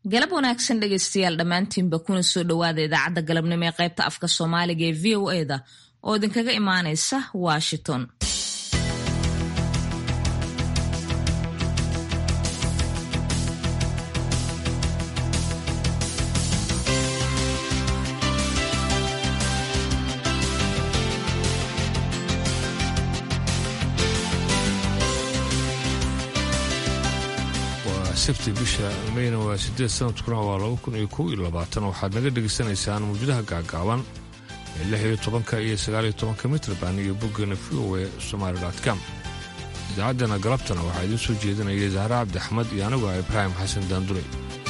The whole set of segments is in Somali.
galab wanaagsan dhegaystayaal dhammaantiinba kuna soo dhowaada idaacadda galabnimo ee qaybta afka soomaaliga ee v o eda oo idinkaga imaanaysa washington sabti bisha meyna waa sideed sanadkuna waa laba kun iyo kow iyo labaatan waxaad naga dhegaysanaysaan mawjadaha gaagaaban ee lix iyo tobanka iyo sagaal iyo tobanka mitrban iyo boggeena v o e somaali com idaacaddana galabtana waxaa idiin soo jeedinaya zahra cabdi axmed iyo anigu ah ibraahim xasan daandure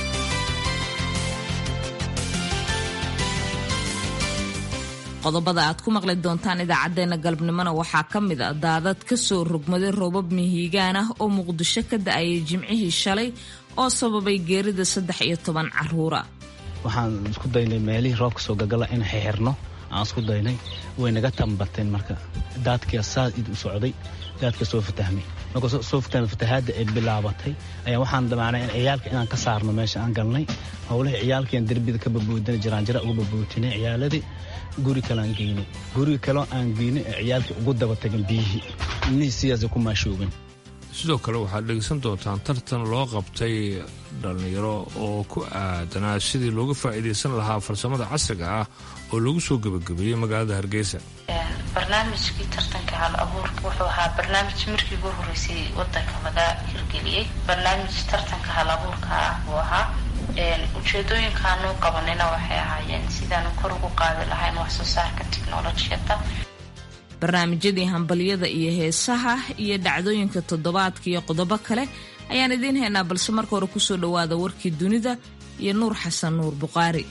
qodobada aad ku maqli doontaan idaacaddeenna galabnimona waxaa ka mid a daadad ka soo rogmaday roobab mihiigaan ah oo muqdisho ka da-ayay jimcihii shalay oo sababay geerida saddex iyo toban caruura waxaan isku daynay meelihii roobka soo gagala in xixirno aan isku daynay way naga tambateen marka daadkia saa id u socday daadka soo fatahmay marka soo fatahmay fatahaadda ay bilaabatay ayaa waxaan damaanay in ciyaalka inaan ka saarno meesha aan galnay howlihii ciyaalkiian derbida ka babuudinay jiraanjira uga babuutinay ciyaaladii guri kale aan geynay guriga kaleo aan geynay ee ciyaalkii ugu daba tagan biyihii ilmihii sidaasay ku maashoogeen sidoo kale waxaad dhegaysan doontaan tartan loo qabtay dhallinyaro oo ku aadanaa sidii looga faa'iidaysan lahaa farsamada casriga ah oo lagu soo gebagabeeyey magaalada hargeysa barnaamijkii tartanka hal abuurka wuxuu ahaa barnaamij markii ugu horreysay wadanka laga hirgeliyey barnaamij tartanka hal abuurka ah buu ahaa ujeedooyinkaanu qabanina waxay ahaayeen sidaanu kor ugu qaadi lahayn wax soo saarka tiknolojiyadda barnaamijyadii hambalyada iyo heesaha iyo dhacdooyinka toddobaadka iyo qodobo kale ayaan idiin haynaa balse marka hore kusoo dhowaada warkii dunida iyo nuur xasan nuur buqaari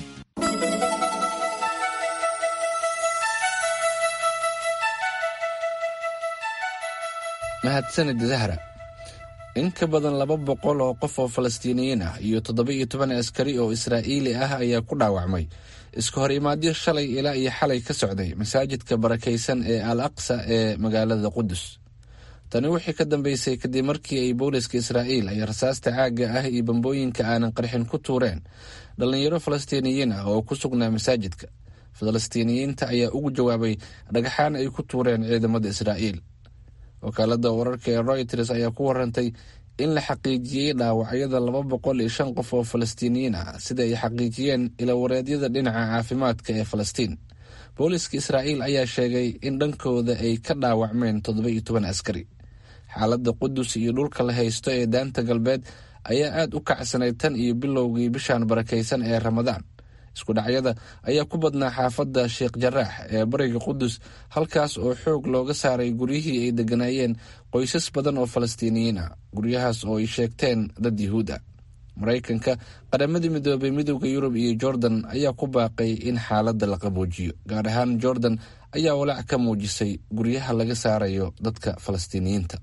mahadsanid zahra in ka badan laba boqol oo qof oo falastiiniyiin ah iyo toddoba-iyo toban askari oo israa'iili ah ayaa ku dhaawacmay iska hor imaadyo shalay ilaa iyo xalay ka socday masaajidka barakaysan ee al aqsa ee magaalada qudus tani wixii ka dambeysay kadib markii ay booliska israa'iil ay rasaasta caagga ah iyo bambooyinka aanan qarxin ku tuureen dhallinyaro falastiiniyiin ah oo ku sugnaa masaajidka falastiiniyiinta ayaa ugu jawaabay dhagaxaan ay ku tuureen ciidamada israa'iil wakaalada wararka ee royters ayaa ku warantay in la xaqiijiyey dhaawacyada laba boqol iyo shan qof oo falastiiniyiin ah sida ay xaqiijiyeen ilawareedyada dhinaca caafimaadka ee falastiin booliska israa'iil ayaa sheegay in dhankooda ay ka dhaawacmeen toddoba iyo toban askari xaaladda qudus iyo dhulka la haysto ee daanta galbeed ayaa aada u kacsanay tan iyo bilowgii bishan barakaysan ee ramadaan isku dhacyada ayaa ku badnaa xaafadda sheekh jaraax ee bariga qudus halkaas oo xoog looga saaray guryihii ay degganaayeen qoysas badan oo falastiiniyiin ah guryahaas oo ay sheegteen dad yuhuud ah maraykanka qaramadii midoobay midowda yurub iyo jordan ayaa ku baaqay in xaaladda la qaboojiyo gaar ahaan jordan ayaa walaac ka muujisay guryaha laga saarayo dadka falastiiniyiinta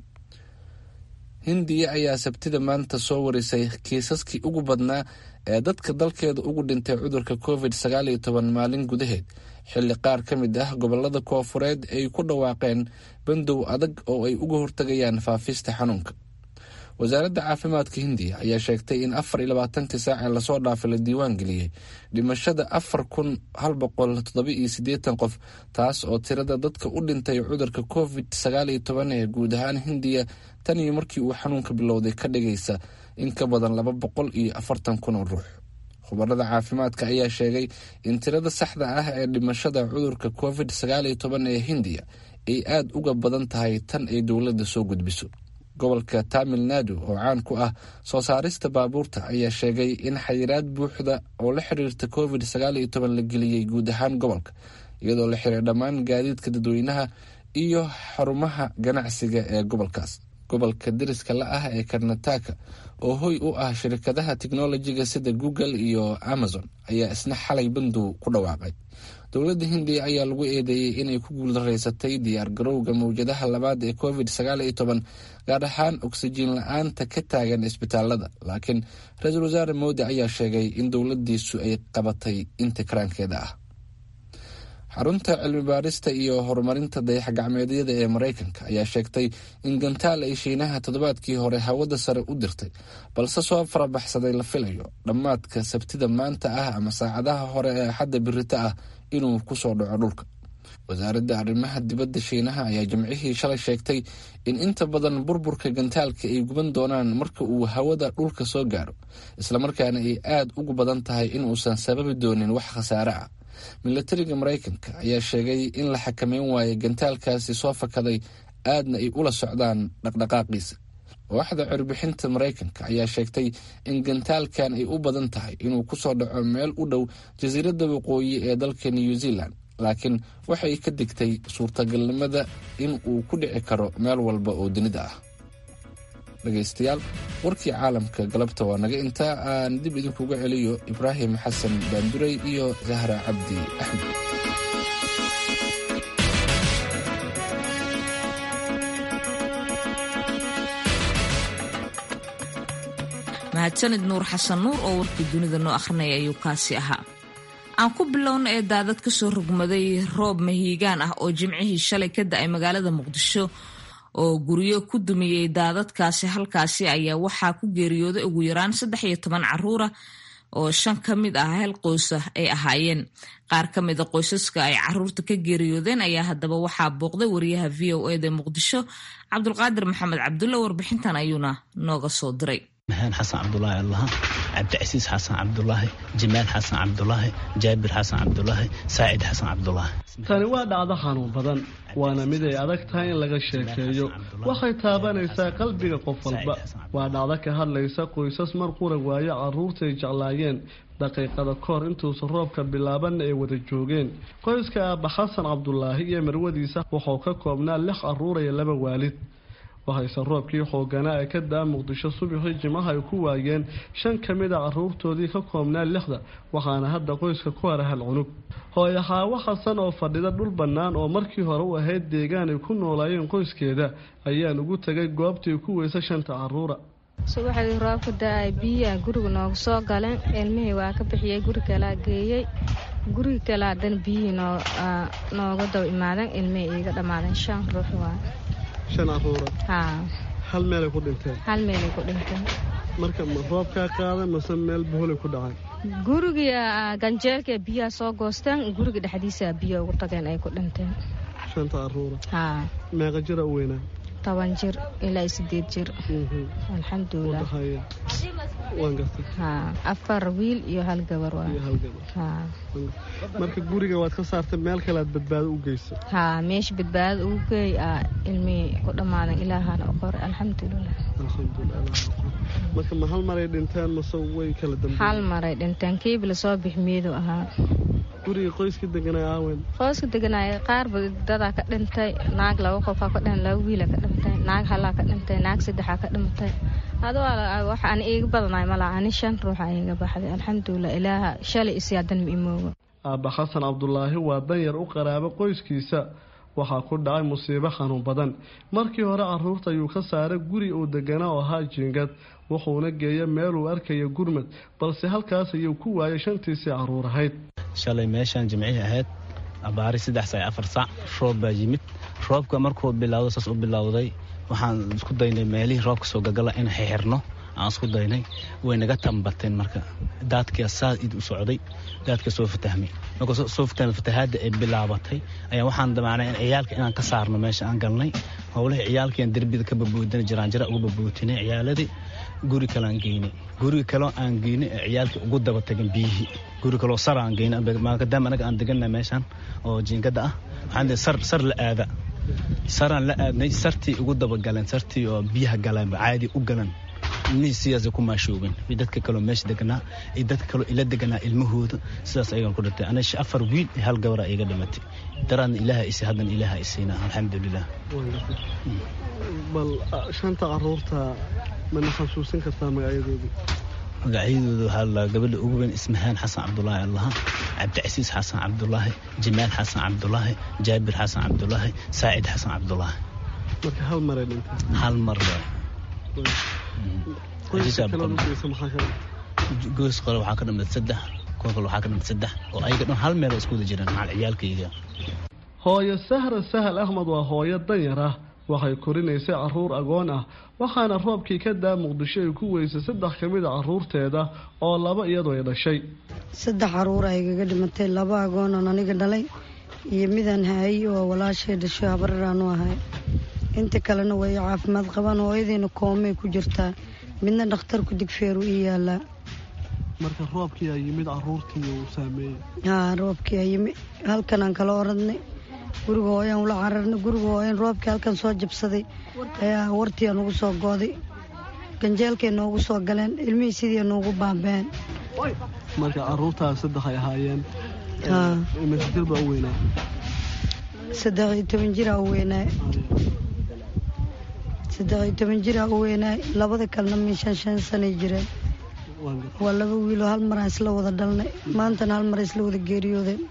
hindiya ayaa sabtida maanta soo warisay kiisaskii ugu badnaa ee dadka dalkeeda ugu dhintay cudurka covid sagaal iyo toban maalin gudaheed xilli qaar ka mid ah gobolada koofureed ay ku dhawaaqeen bandow adag oo ay uga hortagayaan faafista xanuunka wasaaradda caafimaadka hindiya ayaa sheegtay in afar iyo labaatankii saac ee lasoo dhaafay la diiwaan geliyey dhimashada afar kun hal boqol toddoba iyo siddeetan qof taas oo tirada dadka u dhintay cudurka covid sagaal iyo toban ee guud ahaan hindiya tan iyo markii uu xanuunka bilowday ka dhigaysa in ka badan laba boqol iyo afartan kun oo ruux khubarada caafimaadka ayaa sheegay in tirada saxda ah ee dhimashada cudurka covid sagaal iyo toban ee hindiya ay aada uga badan tahay tan ay dowladda soo gudbiso gobolka tamil nadu oo caan ku ah soo saarista baabuurta ayaa sheegay in xayiraad buuxda oo la xiriirta covid sagaal iyo toban la geliyey guud ahaan gobolka iyadoo la xiray dhammaan gaadiidka dadweynaha iyo xarumaha ganacsiga ee gobolkaas gobolka deriska la ah ee karnataka oo hoy u ah shirkadaha tiknolojiga sida google iyo amazon ayaa isna xalay bandow ku dhawaaqay dowladda hindiya ayaa lagu eedeeyey inay ku guuldareysatay diyaar garowga mawjadaha labaad ee covid sagaal iyo toban gaar ahaan oksijiin la-aanta ka taagan isbitaalada laakiin ra-iisul wasaare moodi ayaa sheegay in dowladiisu ay qabatay inta karaankeeda ah xarunta cilmi baarista iyo horumarinta dayax-gacmeedyada ee maraykanka ayaa sheegtay in gantaal ay shiinaha toddobaadkii hore hawada sare u dirtay balse soo farabaxsaday la filayo dhammaadka sabtida maanta ah ama saacadaha hore ee axadda birita ah inuu kusoo dhaco dhulka wasaaradda arrimaha dibadda shiinaha ayaa jimcihii shalay sheegtay in inta badan burburka gantaalka ay guban doonaan marka uu hawada dhulka soo gaaro islamarkaana ay aada ugu badan tahay in uusan sababi doonin wax khasaare ah milatariga maraykanka ayaa sheegay in la xakameyn waayo gantaalkaasi soo fakaday aadna ay ula socdaan dhaqdhaqaaqiisa waaxda cirbixinta maraykanka ayaa sheegtay in gantaalkan ay u badan tahay inuu kusoo dhaco meel u dhow jasiiradda waqooyi ee dalka new zealand laakiin waxay ka digtay suurtagalnimada in uu ku dhici karo meel walba oo dunida ah dhegaystayaal warkii caalamka galabta waa naga intaa aan dib idinkuga celiyo ibraahim xasan baanduray iyo zahra cabdi axmed mahadsanid nuur xasan nuur oo warkii dunida noo akhrinaya ayuu kaasi ahaa aan ku bilowna ee daadad ka soo rogmaday roob mahiigaan ah oo jimcihii shalay ka da-ay magaalada muqdisho oo guryo ku dumiyey daadadkaasi halkaasi ayaa waxaa ku geeriyooday ugu yaraan saddex iyo toban caruura oo shan ka mid ah hal qoysa ay ahaayeen qaar ka mida qoysaska ay caruurta ka geeriyoodeen ayaa haddaba waxaa booqday wariyaha v o eda muqdisho cabdulqaadir maxamed cabdulle warbixintan ayuuna nooga soo diray mahaan xasan cabdulaahi allaha cabdicasiis xasan cabdulaahi jamaal xasan cabdulaahi jaabir xasan cabdulaahi saacid xasan cabdulaahi tani waa dhacdo xanuun badan waana mid ay adag tahay in laga sheekeeyo waxay taabanaysaa qalbiga qof walba waa dhacdo ka hadlaysa qoysas mar qura waayo carruurtay jeclaayeen daqiiqada kahor intuusan roobka bilaabanna ay wada joogeen qoyska aabba xasan cabdulaahi iyo marwadiisa wuxuu ka koobnaa lix carruur iyo laba waalid waxayse roobkii xooganaa ee ka daa muqdisho subaxii jimaha ay ku waayeen shan ka mid a caruurtoodii ka koobnaa lixda waxaana hadda qoyska ku hara hal cunug hooyo xaawo xasan oo fadhida dhul bannaan oo markii hore u ahayd deegaan ay ku noolaayeen qoyskeeda ayaan ugu tegay goobtii ku weysa shanta caruura subaxdii roobka da-ay biyaa guriga nooga soo galeen ilmihii waa ka bixiyey guri kalaa geeyey guriga kale haddana biyihii nooga daba imaadeen ilmihii iiga dhammaadeen shan ruux waa shan caruura haa hal meelay ku dhinteen hal meelay ku dhinteen marka ma roobkaa qaaday mase meel buholay ku dhacay guriga ganjeelka biyaha soo goosteen guriga dhexdiisa biyo ugu tageen ay ku dhinteen shanta caruura haa meeqa jira u weynaa toban jir ilaa sideed jir alxamdulilah udhaxeeya waan gartay haa afar wiil iyo hal gabar waa iyo hal gabar haa marka guriga waad ka saartay meel kale aad badbaado u geysay haa meesha badbaadada ugu geey aa ilmihii ku dhammaadan ilaahana u qoray alxamdulilah alxamdulilah marka ma hal maray dhinteen mase way kala dambeeyeen hal maray dhinteen kiiba lasoo bixmeedu ahaa guriga qoyska deganay aawen qoyska deganaaya qaarba dadaa ka dhintay naag laba qofaa ka dhin laba wiila ka dhintay naag halaa ka dhintay naag saddexaa ka dhintay ado wax aan iiga badanaay malaa ani shan ruuxa iiga baxday alxamdulilah ilaaha shalay isiyaadan ma imooga aabba xasan cabdulaahi waa danyar u qaraabo qoyskiisa waxaa ku dhacay musiibo xanuun badan markii hore caruurta ayuu ka saaray guri uu deganaa oo ahaa jiingad wuxuuna geeya meeluu arkaya gurmad balse halkaas ayuu ku waayay shantiisii caruur ahayd shalay meeshaan jimcihii ahayd abaari saddex sac afar sac roob baa yimid roobka markuu bilowda saas u bilowday waxaan isku daynay meelihii roobka soo gagala in xixirno aan isku daynay way naga tambateen marka daadkia saa id u socday daadka soo fatahmay markuu soo fatahmay fatahaadda ay bilaabatay ayaa waxaan damacnay in ciyaalka inaan ka saarno meesha aan galnay howlihii ciyaalkiian derbida ka babuudina jiraanjira ugu babuutinay ciyaaladii guri kale aan geynay guriga kaleo aan geynay ee ciyaalkii ugu daba tagan biyihii guri kaleo sar aan geynay maadaama anaga aan deganna meeshaan oo jiingada ah waxaan sar sar la aada saraan la aadnay sartii ugu dabagaleen sartii oo biyaha galeen caadi u galan ilmihii sidaasay ku maashoogeen iyo dadka kaloo meesha deganaa iyo dadka kaloo ila deganaa ilmahooda sidaas ayagan ku dhintay ana afar wiil iyo hal gabara iga dhimatay daraadna ilaaha isay haddana ilaaha isiina alxamdulilah bal shanta caruurta mana xasuusin kartaa magacyadoodii magacyadooda waxaa la gabadha ugu weyn ismahaan xasan cabdulaahi allaha cabdicasiis xasan cabdulaahi jamaal xasan cabdulaahi jaabir xasan cabdulaahi saacid xasan cabdulaahi marka hal maray dhintay hal mar qoyska kale u geysa maxaa kale goys qole waxaa ka dhamay saddex kuwa kale waxaa ka dhintay saddex oo ayaga dhan hal meel oo isku wada jiraan macal ciyaalkayga hooyo sahra sahal axmed waa hooyo danyar ah waxay korinaysay caruur agoon ah waxaana roobkii ka daa muqdisho ay ku weysay saddex ka mid a caruurteeda oo laba iyadoo ay dhashay saddex caruur a igaga dhimatay laba agoonan aniga dhalay iyo midaan haayay oo walaashay dhasho habararaanu ahay inta kalena way caafimaad qabaan hooyadiina koomay ku jirtaa midna dhakhtarku digfeeru ii yaalaa marka roobkii ay yimid caruurtii uu saameeyey haa roobkii ay yimid halkanaan kala oradnay guriga hooyaan ula cararnay guriga hooyan roobkii halkan soo jabsaday ayaa wartiia nugu soo gooday ganjeelkay noogu soo galeen ilmihii sidii nuugu baabeen marka caruurtaas saddex ay ahaayeen masjir baa u weynaa saddex iyo toban jiraa u weynaay saddex iyo toban jiraa u weynaay labada kalena min shan shan sanay jireen waa laba wiiloo hal maraan isla wada dhalnay maantana hal mar isla wada geeriyoodeen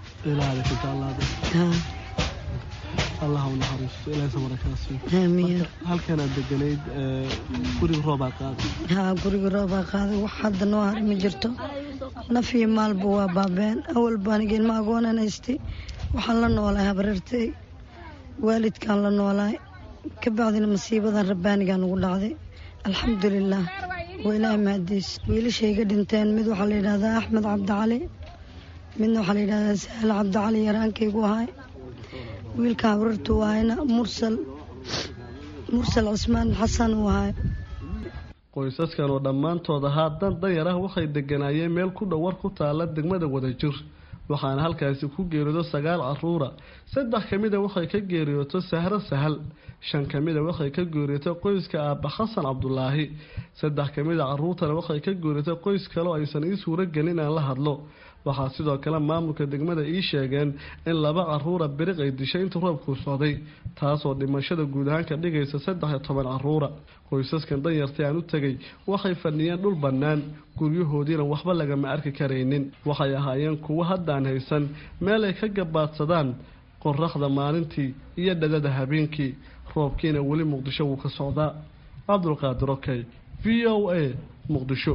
allah u naxariisto ilaahay samara kaa siiyo aamiin halkanaad deganayd guriga roobaa qaaday haa guriga roobaa qaaday wax hadda noo har ma jirto naf iyo maalba waa baabeen awalba aniga ilma agoonan haystay waxaan la noolahay habareertay waalidkaan la noolahay ka bacdina masiibadan rabbaanigaa nugu dhacday alxamdulilaah waa ilaahay mahadiis wiilashayga dhinteen mid waxaa la yidhahdaa axmed cabdicali midna waxaa la yidhahdaa sahal cabdicali yaraankaygu ahay wiilka habrartu ahayna mursal mursal cismaan xasan uu ahay qoysaskan oo dhammaantood ahaa dan danyar ah waxay deganaayeen meel ku dhow war ku taala degmada wadajir waxaana halkaasi ku geeriyoodo sagaal caruura saddex ka mida waxay ka geeriyooto sahro sahal shan ka mida waxay ka geeriyooto qoyska aabba xasan cabdulaahi saddex ka mida caruurtana waxay ka geeriyooto qoys kale oo aysan ii suuro gelin inaan la hadlo waxaa sidoo kale maamulka degmada ii sheegeen in laba caruura biriq ay dishay inta roobkuu socday taasoo dhimashada guud ahaan ka dhigaysa saddex iyo toban caruura qoysaskan danyartay aan u tegay waxay fadhiyeen dhul bannaan guryahoodiina waxba lagama arki karaynin waxay ahaayeen kuwo haddaan haysan meel ay ka gabaadsadaan qoraxda maalintii iyo dhadada habeenkii roobkiina weli muqdisho wuu ka socdaa cabdulqaadir okey v o a muqdisho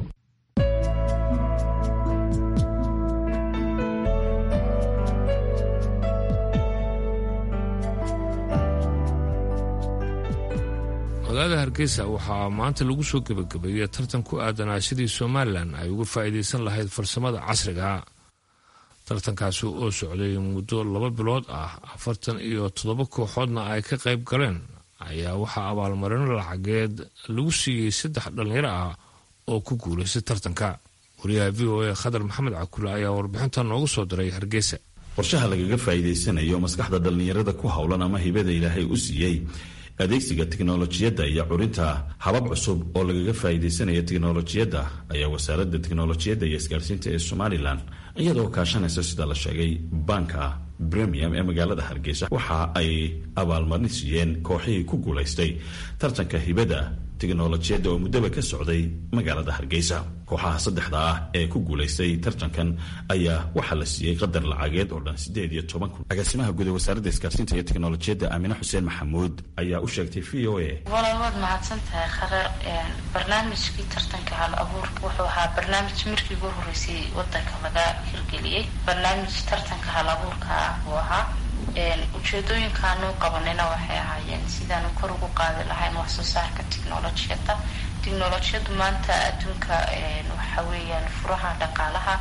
magaalada hargeysa waxaa maanta lagu soo gebagabeeyey tartan ku aadanaa sidii somalilan ay uga faa'iidaysan lahayd farsamada casriga tartankaasi oo socday muddo laba bilood ah afartan iyo toddoba kooxoodna ay ka qayb galeen ayaa waxaa abaalmarino lacageed lagu siiyey saddex dhallinyaro ah oo ku guulaystay tartanka wariyaha v o a khadar maxamed cakule ayaa warbixinta noogu soo diray hargeysa qorshaha lagaga faa'iidaysanayo maskaxda dhallinyarada ku howlan ama hibada ilaahay u siiyey adeegsiga tiknolojiyadda iyo curinta habab cusub oo lagaga faa'iidaysanaya tiknolojiyadda ayaa wasaaradda tiknolojiyadda iyo isgaarsiinta ee somalilan iyadoo kaashanaysa sida la sheegay banka premium ee magaalada hargeysa waxa ay abaalmarin siiyeen kooxihii ku guulaystay tartanka hibada tiknolojiyadda oo muddaba ka socday magaalada hargeysa kooxaha saddexda ah ee ku guulaystay tartankan ayaa waxaa la siiyey qadar lacageed oo dhan siddeed iyo toban kun agaasimaha guud ee wasaaradda isgaarsiinta iyo tiknolojiyadda aamine xuseen maxamuud ayaa u sheegtay v o a walaal waad mahadsan tahay khare barnaamijkii tartanka hal abuurka wuxuu ahaa barnaamij markii ugu horreysay wadanka laga hirgeliyey barnaamij tartanka hal abuurka ah buu ahaa ujeedooyinkaanu qabanayna waxay ahaayeen sidaanu kor ugu qaadi lahayn wax soo saarka technolojiyadda technolojiyaddu maanta adduunka waxa weeyaan furaha dhaqaalaha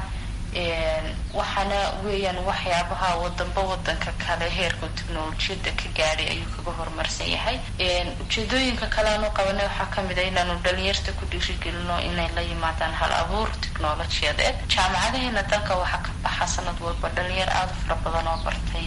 waxaana weeyaan waxyaabaha wadanba wadanka kale heerka technolojiyadda ka gaadhay ayuu kaga horumarsan yahay ujeedooyinka kale aanu qabanay waxaa kamid a inaanu dhalinyarta ku dhiirigelino inay la yimaadaan hal abuur technolojiyadeed jaamacadaheena dalka waxaa ka baxa sanad walba dhalinyar aada u fara badan oo bartay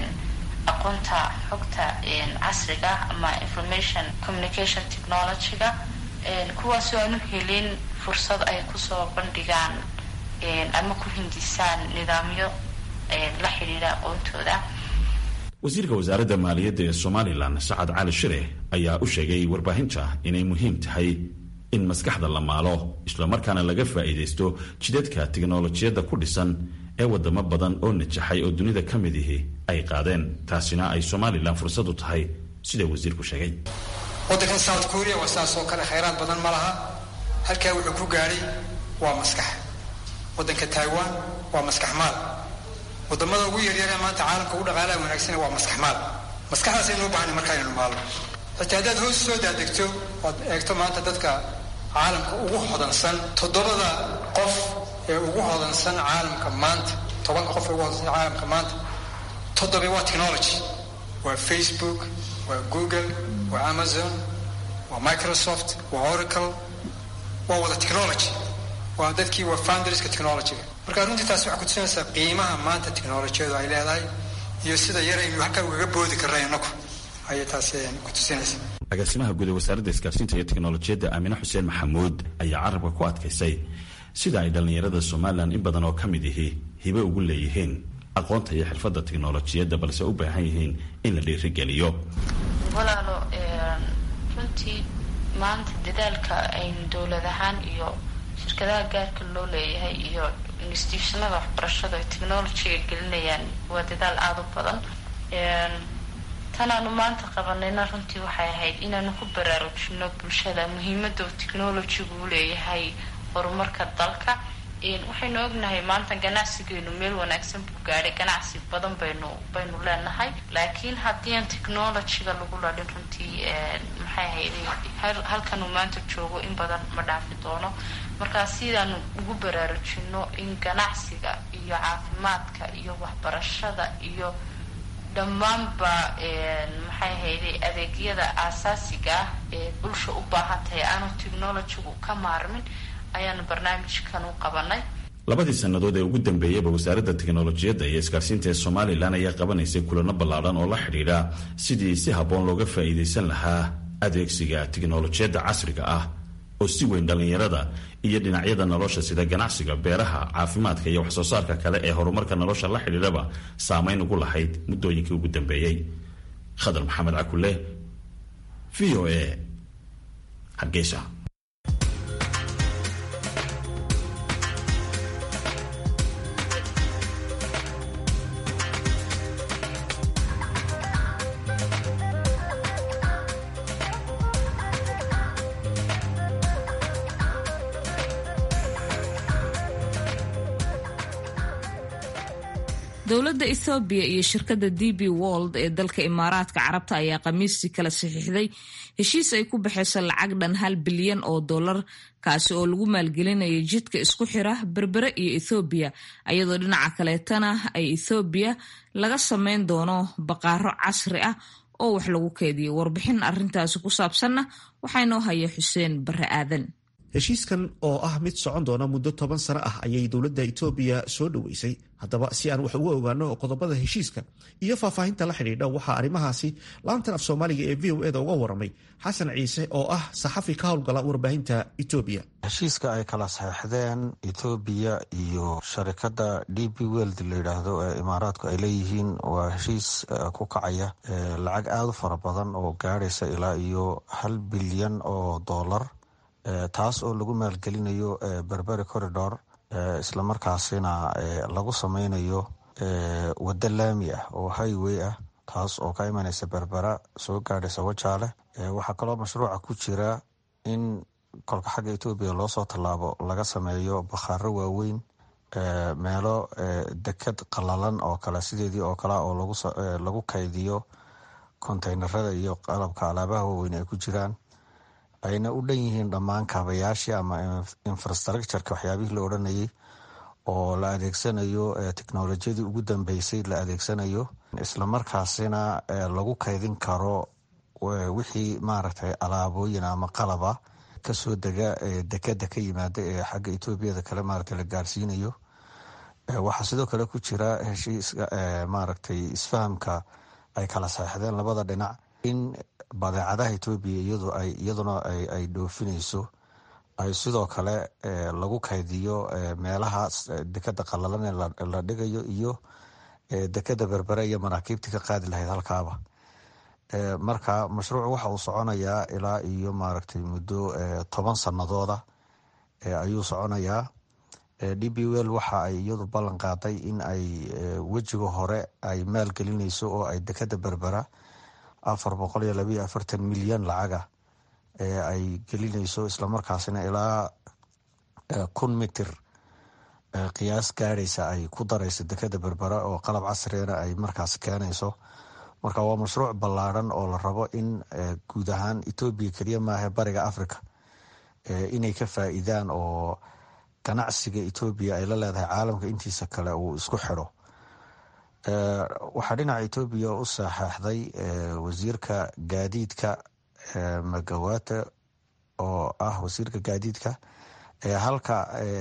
aqoonta xogta casriga ama information communication technologyga kuwaasoo aanu helin fursad ay kusoo bandhigaan ama ku hindisaan nidaamyo la xidhiidha aqoontooda wasiirka wasaaradda maaliyadda ee somalilan sacad cali shire ayaa u sheegay warbaahinta inay muhiim tahay in maskaxda la maalo islamarkaana laga faa'iidaysto jidadka tiknolojiyadda ku dhisan ee wadamo badan oo najaxay oo dunida ka mid ihi ay qaadeen taasina ay somalilan fursad u tahay sida wasiirku sheegay waddankan south korea waa sidaas oo kale khayraad badan ma laha halkaa wuxuu ku gaadhay waa maskax waddanka taiwan waa maskaxmaal wadamada ugu yaryaree maanta caalamka ugu dhaqaalaha wanaagsan waa maskaxmaal maskaxdaas aynu u baahnay marka aynu maalno xitaa haddaad hoos soo daadegto ood eegto maanta dadka caalamka ugu hodansan toddobada qof ee ugu hodansan caalamka maanta tobanka qof ee ugu hodansan caalamka maanta toddoba waa technology waa facebook waa google waa amazon waa microsoft waa oracle waa wada technology waa dadkii waa founderska technologyga marka runtii taasi waxay kutusinaysaa qiimaha maanta technolojiyadu ay leedahay iyo sida yaraynu halkaa ugaga boodi karna inaku ayay taasi kutusinaysaa agaasimaha guud ee wasaaradda isgaarsiinta iyo teknolojiyadda aamine xuseen maxamuud ayaa carabka ku adkaysay sida ay dhallinyarada somalilan in badan oo ka mid ihi hibe ugu leeyihiin aqoonta iyo xirfadda teknolojiyadda balse u baahan yihiin in la dhiirigeliyo walaalo runtii maanta dadaalka aynu dowlad ahaan iyo shirkadaha gaarka loo leeyahay iyo institutionada waxbarashada ay technologyga gelinayaan waa dadaal aada u badan tanaanu maanta qabanayna runtii waxay ahayd inaanu ku baraarujino bulshada muhiimada uu technologygu u leeyahay horumarka dalka waxaynu ognahay maanta ganacsigeenu meel wanaagsan buu gaadhay ganacsi badan baynu baynu leenahay laakiin haddii aan technologyga lagu ladhin runtii maxay ahayd halkanuu maanta joogo in badan ma dhaafi doono markaa sidaanu ugu baraarujino in ganacsiga iyo caafimaadka iyo waxbarashada iyo dhammaanba maxay ahayday adeegyada aasaasiga ah ee bulsha u baahan tahay aanu technologygu ka maarmin ayaanu barnaamijkan u qabanay labadii sannadood ee ugu dambeeyeyba wasaaradda teknolojiyadda iyo isgaarsiinta ee somalilan ayaa qabanaysay kulano ballaadhan oo la xidhiidha sidii si habboon looga faa'iidaysan lahaa adeegsiga teknolojiyadda casriga ah oo si weyn dhallinyarada iyo dhinacyada nolosha sida ganacsiga beeraha caafimaadka iyo waxsoo saarka kale ee horumarka nolosha la xidhiidhaba saamayn ugu lahayd muddooyinkii ugu dambeeyey khadar maxamed cakule v o a hargeysa dowladda ethoobiya iyo shirkadda d b wold ee dalka imaaraadka carabta ayaa khamiistii kala saxiixday heshiis ay ku baxayso lacag dhan hal bilyan oo dollar kaasi oo lagu maalgelinaya jidka isku xira berbere iyo ethoobiya iyadoo dhinaca kaleetana ay ethoobiya laga sameyn doono baqaaro casri ah oo wax lagu keediyo warbixin arintaasi ku saabsanna waxaa inoo haya xuseen bare aadan heshiiskan oo ah mid socon doona muddo toban sano ah ayay dowladda itoobiya soo dhoweysay haddaba si aan wax uga ogaano qodobada heshiiska iyo faahfaahinta la xidhiidha waxaa arrimahaasi laantan af soomaaliga ee v o eda uga waramay xasan ciise oo ah saxafi ka howlgala warbaahinta etoobiya heshiiska ay kala saxeixdeen etoobiya iyo sharikadda d b weld la yidhaahdo ee imaaraadku ay leeyihiin waa heshiis ku kacaya lacag aada u fara badan oo gaadhaysa ilaa iyo hal bilyan oo dollar taas oo lagu maalgelinayo berberi corridor islamarkaasina lagu sameynayo waddo laami ah oo highway ah taas oo ka imanaysa berbera soo gaadhaysa wajaale waxaa kaloo mashruuca ku jira in kolka xagga etoobiya loosoo tallaabo laga sameeyo bakhaaro waaweyn meelo deked qalalan oo kale sideedii oo kale oo lagu kaydiyo konteynerada iyo qalabka alaabaha waaweyn ay ku jiraan ayna u dhan yihiin dhammaan kaabayaashii ama infrastructureka waxyaabihii la odhanayay oo la adeegsanayo technolojiyadii ugu dambeysay la adeegsanayo islamarkaasina lagu kaydin karo wixii maaragtay alaabooyin ama qalaba kasoo dega dekeda ka yimaada ee xagga etoobiyada kale maaragtay la gaarsiinayo waxaa sidoo kale ku jira heshiiska maaragtay isfahamka ay kala saexdeen labada dhinac in badeecadaha etoobiya iyaduna ay dhoofinayso ay sidoo kale lagu kaydiyo meelaha dekeda qalalan ee la dhigayo iyo dekeda berbere iyo maraakiibtii ka qaadi lahayd halkaaba marka mashruuc waxa uu soconayaa ilaa iyo maaragtay muddo toban sanadooda ayuu soconayaa d b wel waxa ay iyadu ballan qaaday in ay wejiga hore ay maalgelinayso oo ay dekeda berbera afar boqol iyo labayo afartan milyan lacaga ee ay gelinayso islamarkaasina ilaa kun mitir qiyaas gaadhaysa ay ku darayso dekada berbera oo qalab casrigana ay markaas keenayso marka waa mashruuc ballaadhan oo la rabo in guud ahaan etoobiya keliya maaha bariga africa inay ka faa'iidaan oo ganacsiga etoobiya ay la leedahay caalamka intiisa kale uu isku xidho waxaa dhinaca etoobiya u saxeixday wasiirka gaadiidka magawate oo ah wasiirka gaadiidka halka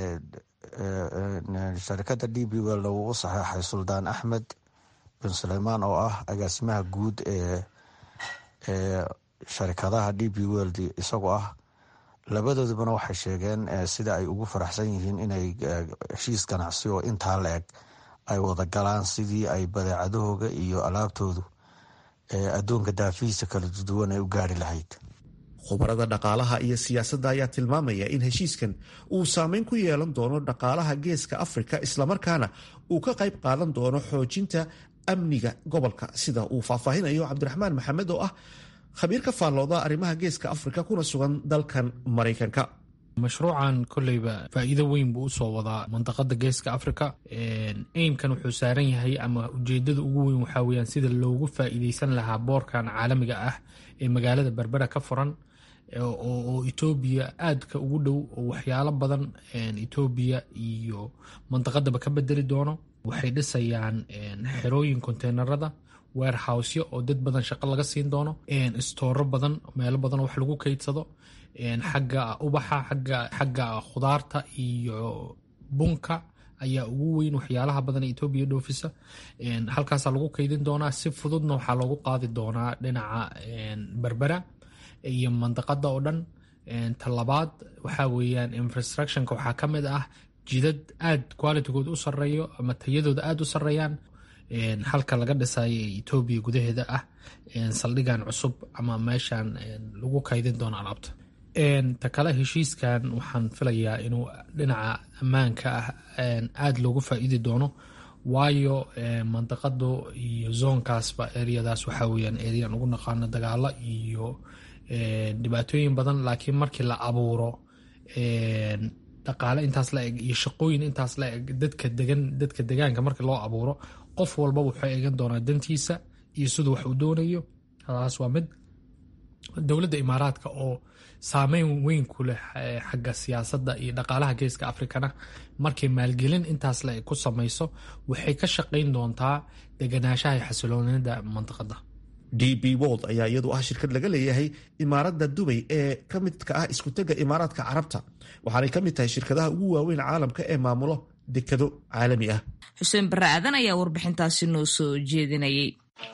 sharikada d b wel uu u saxeixay suldaan axmed bin suleymaan oo ah agaasimaha guud ee sharikadaha d b weld isagoo ah labadoodubana waxay sheegeen sida ay ugu faraxsan yihiin inay heshiis ganacsi oo intaa la eg ay wada galaan sidii ay badeecadahooga iyo alaabtoodu adduunka daafihiisa kala duwan ay u gaari lahayd khubarada dhaqaalaha iyo siyaasadda ayaa tilmaamaya in heshiiskan uu saameyn ku yeelan doono dhaqaalaha geeska afrika islamarkaana uu ka qayb qaadan doono xoojinta amniga gobolka sida uu faahfaahinayo cabdiraxmaan maxamed oo ah khabiir ka faallooda arrimaha geeska afrika kuna sugan dalkan maraykanka mashruucan koleyba faa'iido weyn buu usoo wadaa mandaqada geeska africa aimkan wuxuu saaran yahay ama ujeedada ugu weyn waxaa weyaan sida loogu faa'iideysan lahaa boorkan caalamiga ah ee magaalada berbera ka furan oo etoobiya aadka ugu dhow oo waxyaalo badan etoobiya iyo mandaqadaba ka bedeli doono waxay dhisayaan xerooyin konteynerada weerhowsyo oo dad badan shaqo laga siin doono istooro badan meelo badan wax lagu keydsado xagga ubaxa xagga khudaarta iyo bunka ayaa ugu weyn waxyaalaha badan ee etoobiya dhoofisa halkaasaa lagu keydin doonaa si fududna waxaa loogu qaadi doonaa dhinaca berbera iyo mandaqada oo dhan talabaad waxaa weyaan infrastructionka waxaa ka mid ah jidad aad qualitygood u sareeyo ama tayadooda aada u sareeyaan halka laga dhisayo ee etoobiya gudaheeda ah saldhigan cusub ama meeshan lagu kaydin doono alaabta ta kale heshiiskan waxaan filayaa inuu dhinaca ammaanka ah aada loogu faa'iidi doono waayo mandaqadu iyo zoonkaasba eryadaas waxaa weyaan eryan ugu naqaano dagaalo iyo dhibaatooyin badan laakiin markii la abuuro dhaqaale intaas la eg iyo shaqooyin intaas la eg dadka degan dadka degaanka markii loo abuuro qof walba wuxuu eegan doonaa dantiisa iyo siduu wax uu doonayo taas waa mid dowladda imaaraadka oo saameyn weyn ku leh xagga siyaasadda iyo dhaqaalaha geeska afrikana markay maalgelin intaas la eg ku samayso waxay ka shaqayn doontaa deganaanshaha iyo xasiloonida mandaqada d b wold ayaa iyadu ah shirkad laga leeyahay imaaradda dubay ee ka midka ah iskutega imaaraadka carabta waxaanay ka mid tahay shirkadaha ugu waaweyn caalamka ee maamulo dekado caalami ah xuseen barre aadan ayaa warbixintaasi noo soo jeedinayay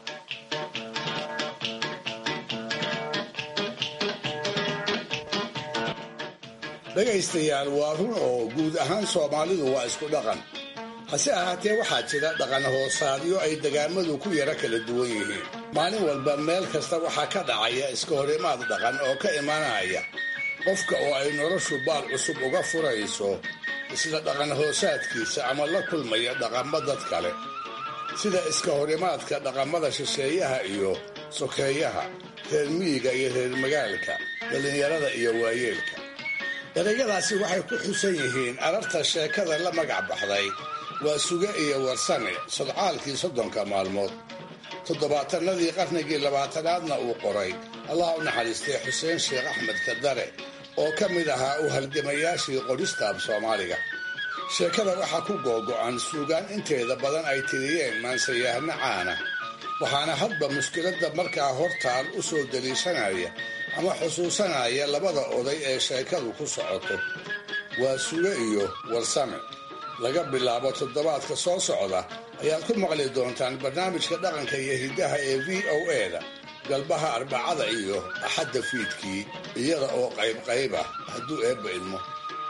dhegaystayaal waa run oo guud ahaan soomaalidu waa isku dhaqan hase ahaatee waxaa jira dhaqan hoosaadyo ay degaamadu ku yara kala duwan yihiin maalin walba meel kasta waxaa ka dhacaya iska horimaad dhaqan oo ka imanaya qofka oo ay noloshu baal cusub uga furayso isla dhaqan hoosaadkiisa ama la kulmaya dhaqammo dad kale sida iska horimaadka dhaqamada shisheeyaha iyo sokeeyaha reer miyiga iyo reer magaalka dhallinyarada iyo waayeelka erayadaasi waxay ku xusan yihiin ararta sheekada la magac baxday waa suge iyo warsame sodcaalkii soddonka maalmood toddobaatanadii qarnigii labaatanaadna uu qoray allah u naxariistay xuseen sheekh axmed kadare oo ka mid ahaa u halgamayaashii qoristaab soomaaliga sheekada waxaa ku googo'an suugaan inteeda badan ay tiriyeen maansayahno caana waxaana hadba mushkiladda markaa hortaal u soo daliishanaya ama xusuusanaya labada oday ee sheekadu ku socoto waa suge iyo warsame laga bilaabo toddobaadka soo socda ayaad ku maqli doontaan barnaamijka dhaqanka iyo hiddaha ee v o e-da galbaha arbacada iyo axadda fiidkii iyada oo qaybqayb ah hadduu eebba idmo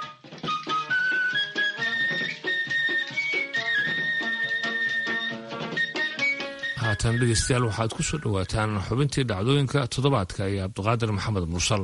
haatan dhegeystayaal waxaad ku soo dhowaataan xubintii dhacdooyinka toddobaadka iyo cabdiqaadir maxamed mursal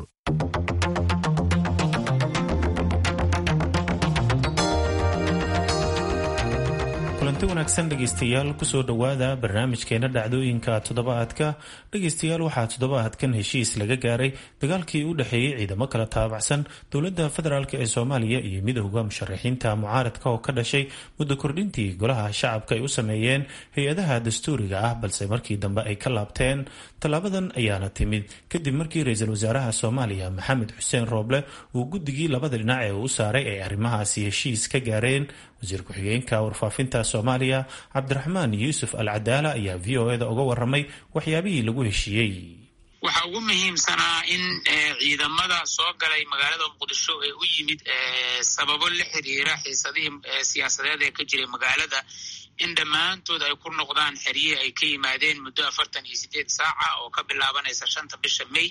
kulanti wanaagsan dhegaystayaal kusoo dhowaada barnaamijkeena dhacdooyinka toddobaadka dhegaystayaal waxaa toddobaadkan heshiis laga gaaray dagaalkii u dhexeeyey ciidamo kala taabacsan dowladda federaalk ee soomaaliya iyo midowda musharaxiinta mucaaradka oo ka dhashay muddo kordhintii golaha shacabka ay u sameeyeen hay-adaha dastuuriga ah balse markii dambe ay ka laabteen tallaabadan ayaana timid kadib markii ra-iisul wasaaraha soomaaliya maxamed xuseen rooble uu guddigii labada dhinac ee uu saaray ay arrimahaasi heshiis ka gaareen wasiir ku-xigeenka warfaafinta soomaaliya cabdiraxmaan yuusuf al cadaala ayaa v o eda uga waramay waxyaabihii lagu heshiiyey waxaa ugu muhiimsanaa in ciidamada soo galay magaalada muqdisho ee u yimid sababo la xiriira xiisadihii siyaasadeed ee ka jiray magaalada in dhammaantood ay ku noqdaan xeryihi ay ka yimaadeen muddo afartan iyo sideed saaca oo ka bilaabanaysa shanta bisha may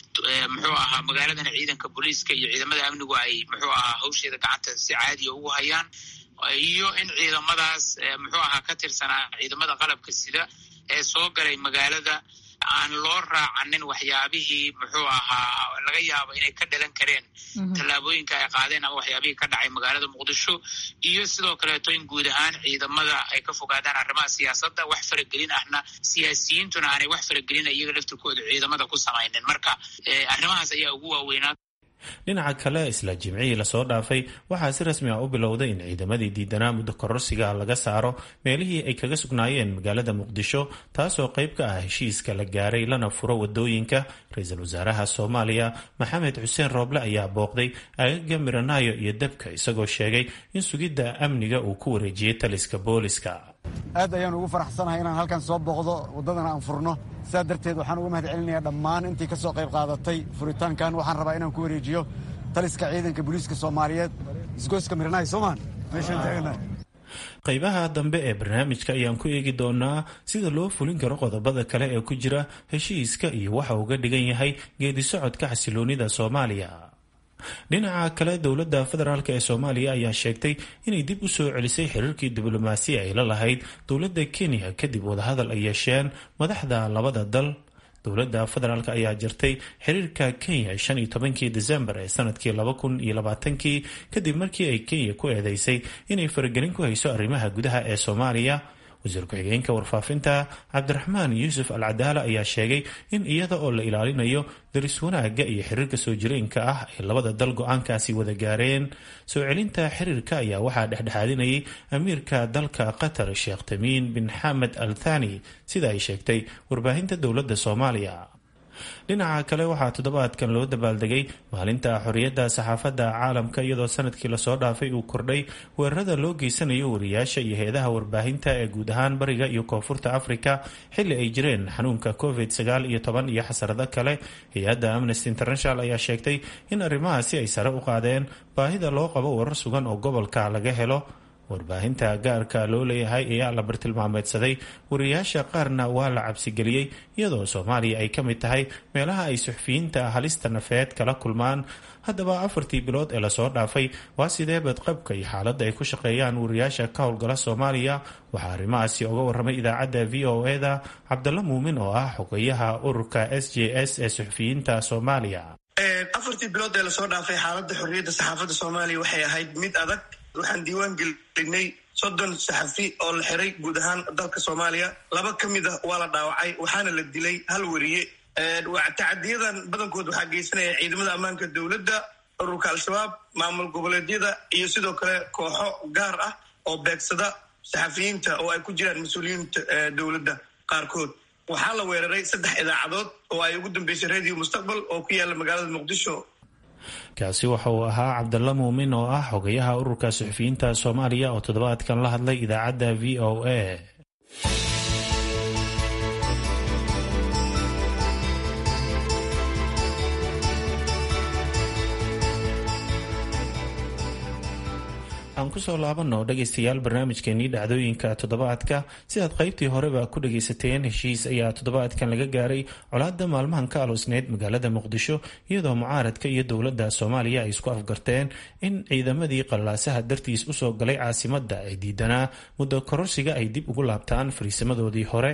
muxuu ahaa magaaladana ciidanka booliiska iyo ciidamada amnigu ay muxuu ahaa hawsheeda gacanta si caadiya ugu hayaan iyo in ciidamadaas muxuu ahaa ka tirsanaa ciidamada qalabka sida ee soo galay magaalada aan loo raacanin waxyaabihii muxuu ahaa laga yaabo inay ka dhalan kareen tallaabooyinka ay qaadeen ama waxyaabihii ka dhacay magaalada muqdisho iyo sidoo kaleeto in guud ahaan ciidamada ay ka fogaadaan arrimaha siyaasadda wax faragelin ahna siyaasiyiintuna aanay wax faragelina iyaga laftirkooda ciidamada ku samaynin marka arrimahaas ayaa ugu waaweynaa dhinaca kale isla jimcihii lasoo dhaafay waxaa si rasmi ah u bilowday in ciidamadii diidanaa muddo kororsiga laga saaro meelihii ay kaga sugnaayeen magaalada muqdisho taasoo qayb ka ah heshiiska la gaaray lana furo wadooyinka ra-iisul wasaaraha soomaaliya maxamed xuseen rooble ayaa booqday agaga miranaayo iyo dabka isagoo sheegay in sugidda amniga uu ku wareejiyey taliska booliska aad ayaan ugu faraxsanahay inaan halkan soo booqdo waddadana aan furno sidaa darteed waxaan uga mahad celinayaa dhammaan intii ka soo qayb qaadatay furitaankan waxaan rabaa inaan ku wareejiyo taliska ciidanka booliiska soomaaliyeed isgoyska miranaay soomaan meeshaan taaganahay qaybaha dambe ee barnaamijka ayaan ku eegi doonaa sida loo fulin karo qodobada kale ee ku jira heshiiska iyo waxa uga dhigan yahay geedi socodka xasiloonida soomaaliya dhinaca kale dowladda federaalk ee soomaaliya ayaa sheegtay inay dib u soo celisay xiriirkii diblomaasiya ay la lahayd dowladda kenya kadib wadahadal ay yeesheen madaxda labada dal dowladda federaalk ayaa jirtay xiriirka kenya shan iyo tobankii desembar ee sanadkii laba kun iyo labaatankii kadib markii ay kenya ku eedeysay inay faragelin ku hayso arrimaha gudaha ee soomaaliya wasiir ku-xigeenka warfaafinta cabdiraxmaan yuusuf al cadaala ayaa sheegay in iyada oo la ilaalinayo daris wanaagga iyo xiriirka soo jireenka ah ay labada dal go-aankaasi wada gaareen soo celinta xiriirka ayaa waxaa dhexdhexaadinayay amiirka dalka qatar sheekh tamiin bin xamed al thani sida ay sheegtay warbaahinta dowladda soomaaliya dhinaca kale waxaa toddobaadkan loo dabaaldegay maalinta xorriyadda saxaafadda caalamka iyadoo sanadkii lasoo dhaafay uu kordhay weerarada loo geysanayo wariyaasha iyo hay-adaha warbaahinta ee guud ahaan bariga iyo koonfurta afrika xilli ay jireen xanuunka covid sagaal iyo toban iyo xasarado kale hay-adda amnesty international ayaa sheegtay in arrimahaasi ay sare u qaadeen baahida loo qabo warar sugan oo gobolka laga helo warbaahinta gaarka loo leeyahay ayaa la bartilmaameedsaday wariyaasha qaarna waa la cabsigeliyey iyadoo soomaaliya ay ka mid tahay meelaha ay suxufiyiinta halista nafeed kala kulmaan haddaba afartii bilood ee lasoo dhaafay waa sidee badqabka iyo xaaladda ay ku shaqeeyaan wariyaasha ka howlgala soomaaliya waxaa arrimahaasi oga waramay idaacadda v o e-da cabdalla muumin oo ah xogeyaha ururka s j s ee suxufiyiinta soomaaliya afartii bilood ee lasoo dhaafay xaaladda xorriyadda saxaafadda soomaaliya waxay ahayd mid adag waxaan diiwaan gelinay soddon saxafi oo la xiray guud ahaan dalka soomaaliya laba ka mid ah waa la dhaawacay waxaana la dilay hal wariye tacadiyadan badankood waxaa geysanaya ciidamada ammaanka dowladda ururka al-shabaab maamul goboleedyada iyo sidoo kale kooxo gaar ah oo beegsada saxafiyiinta oo ay ku jiraan mas-uuliyiinta dowladda qaarkood waxaa la weeraray saddex idaacadood oo ay ugu dambeysay radio mustaqbal oo ku yaala magaalada muqdisho kaasi waxa uu ahaa cabdalla muumin oo ah xogayaha ururka suxufiyiinta soomaaliya oo toddobaadkan la hadlay idaacadda v o a aan kusoo laabanno dhegaystayaal barnaamijkeenii dhacdooyinka toddobaadka sidaad qaybtii horeba ku dhagaysateen heshiis ayaa toddobaadkan laga gaaray colaadda maalmahan ka aloosneyd magaalada muqdisho iyadoo mucaaradka iyo dowladda soomaaliya ay isku afgarteen in ciidamadii qallaasaha dartiis usoo galay caasimadda ay diidanaa muddo kororsiga ay dib ugu laabtaan fariisamadoodii hore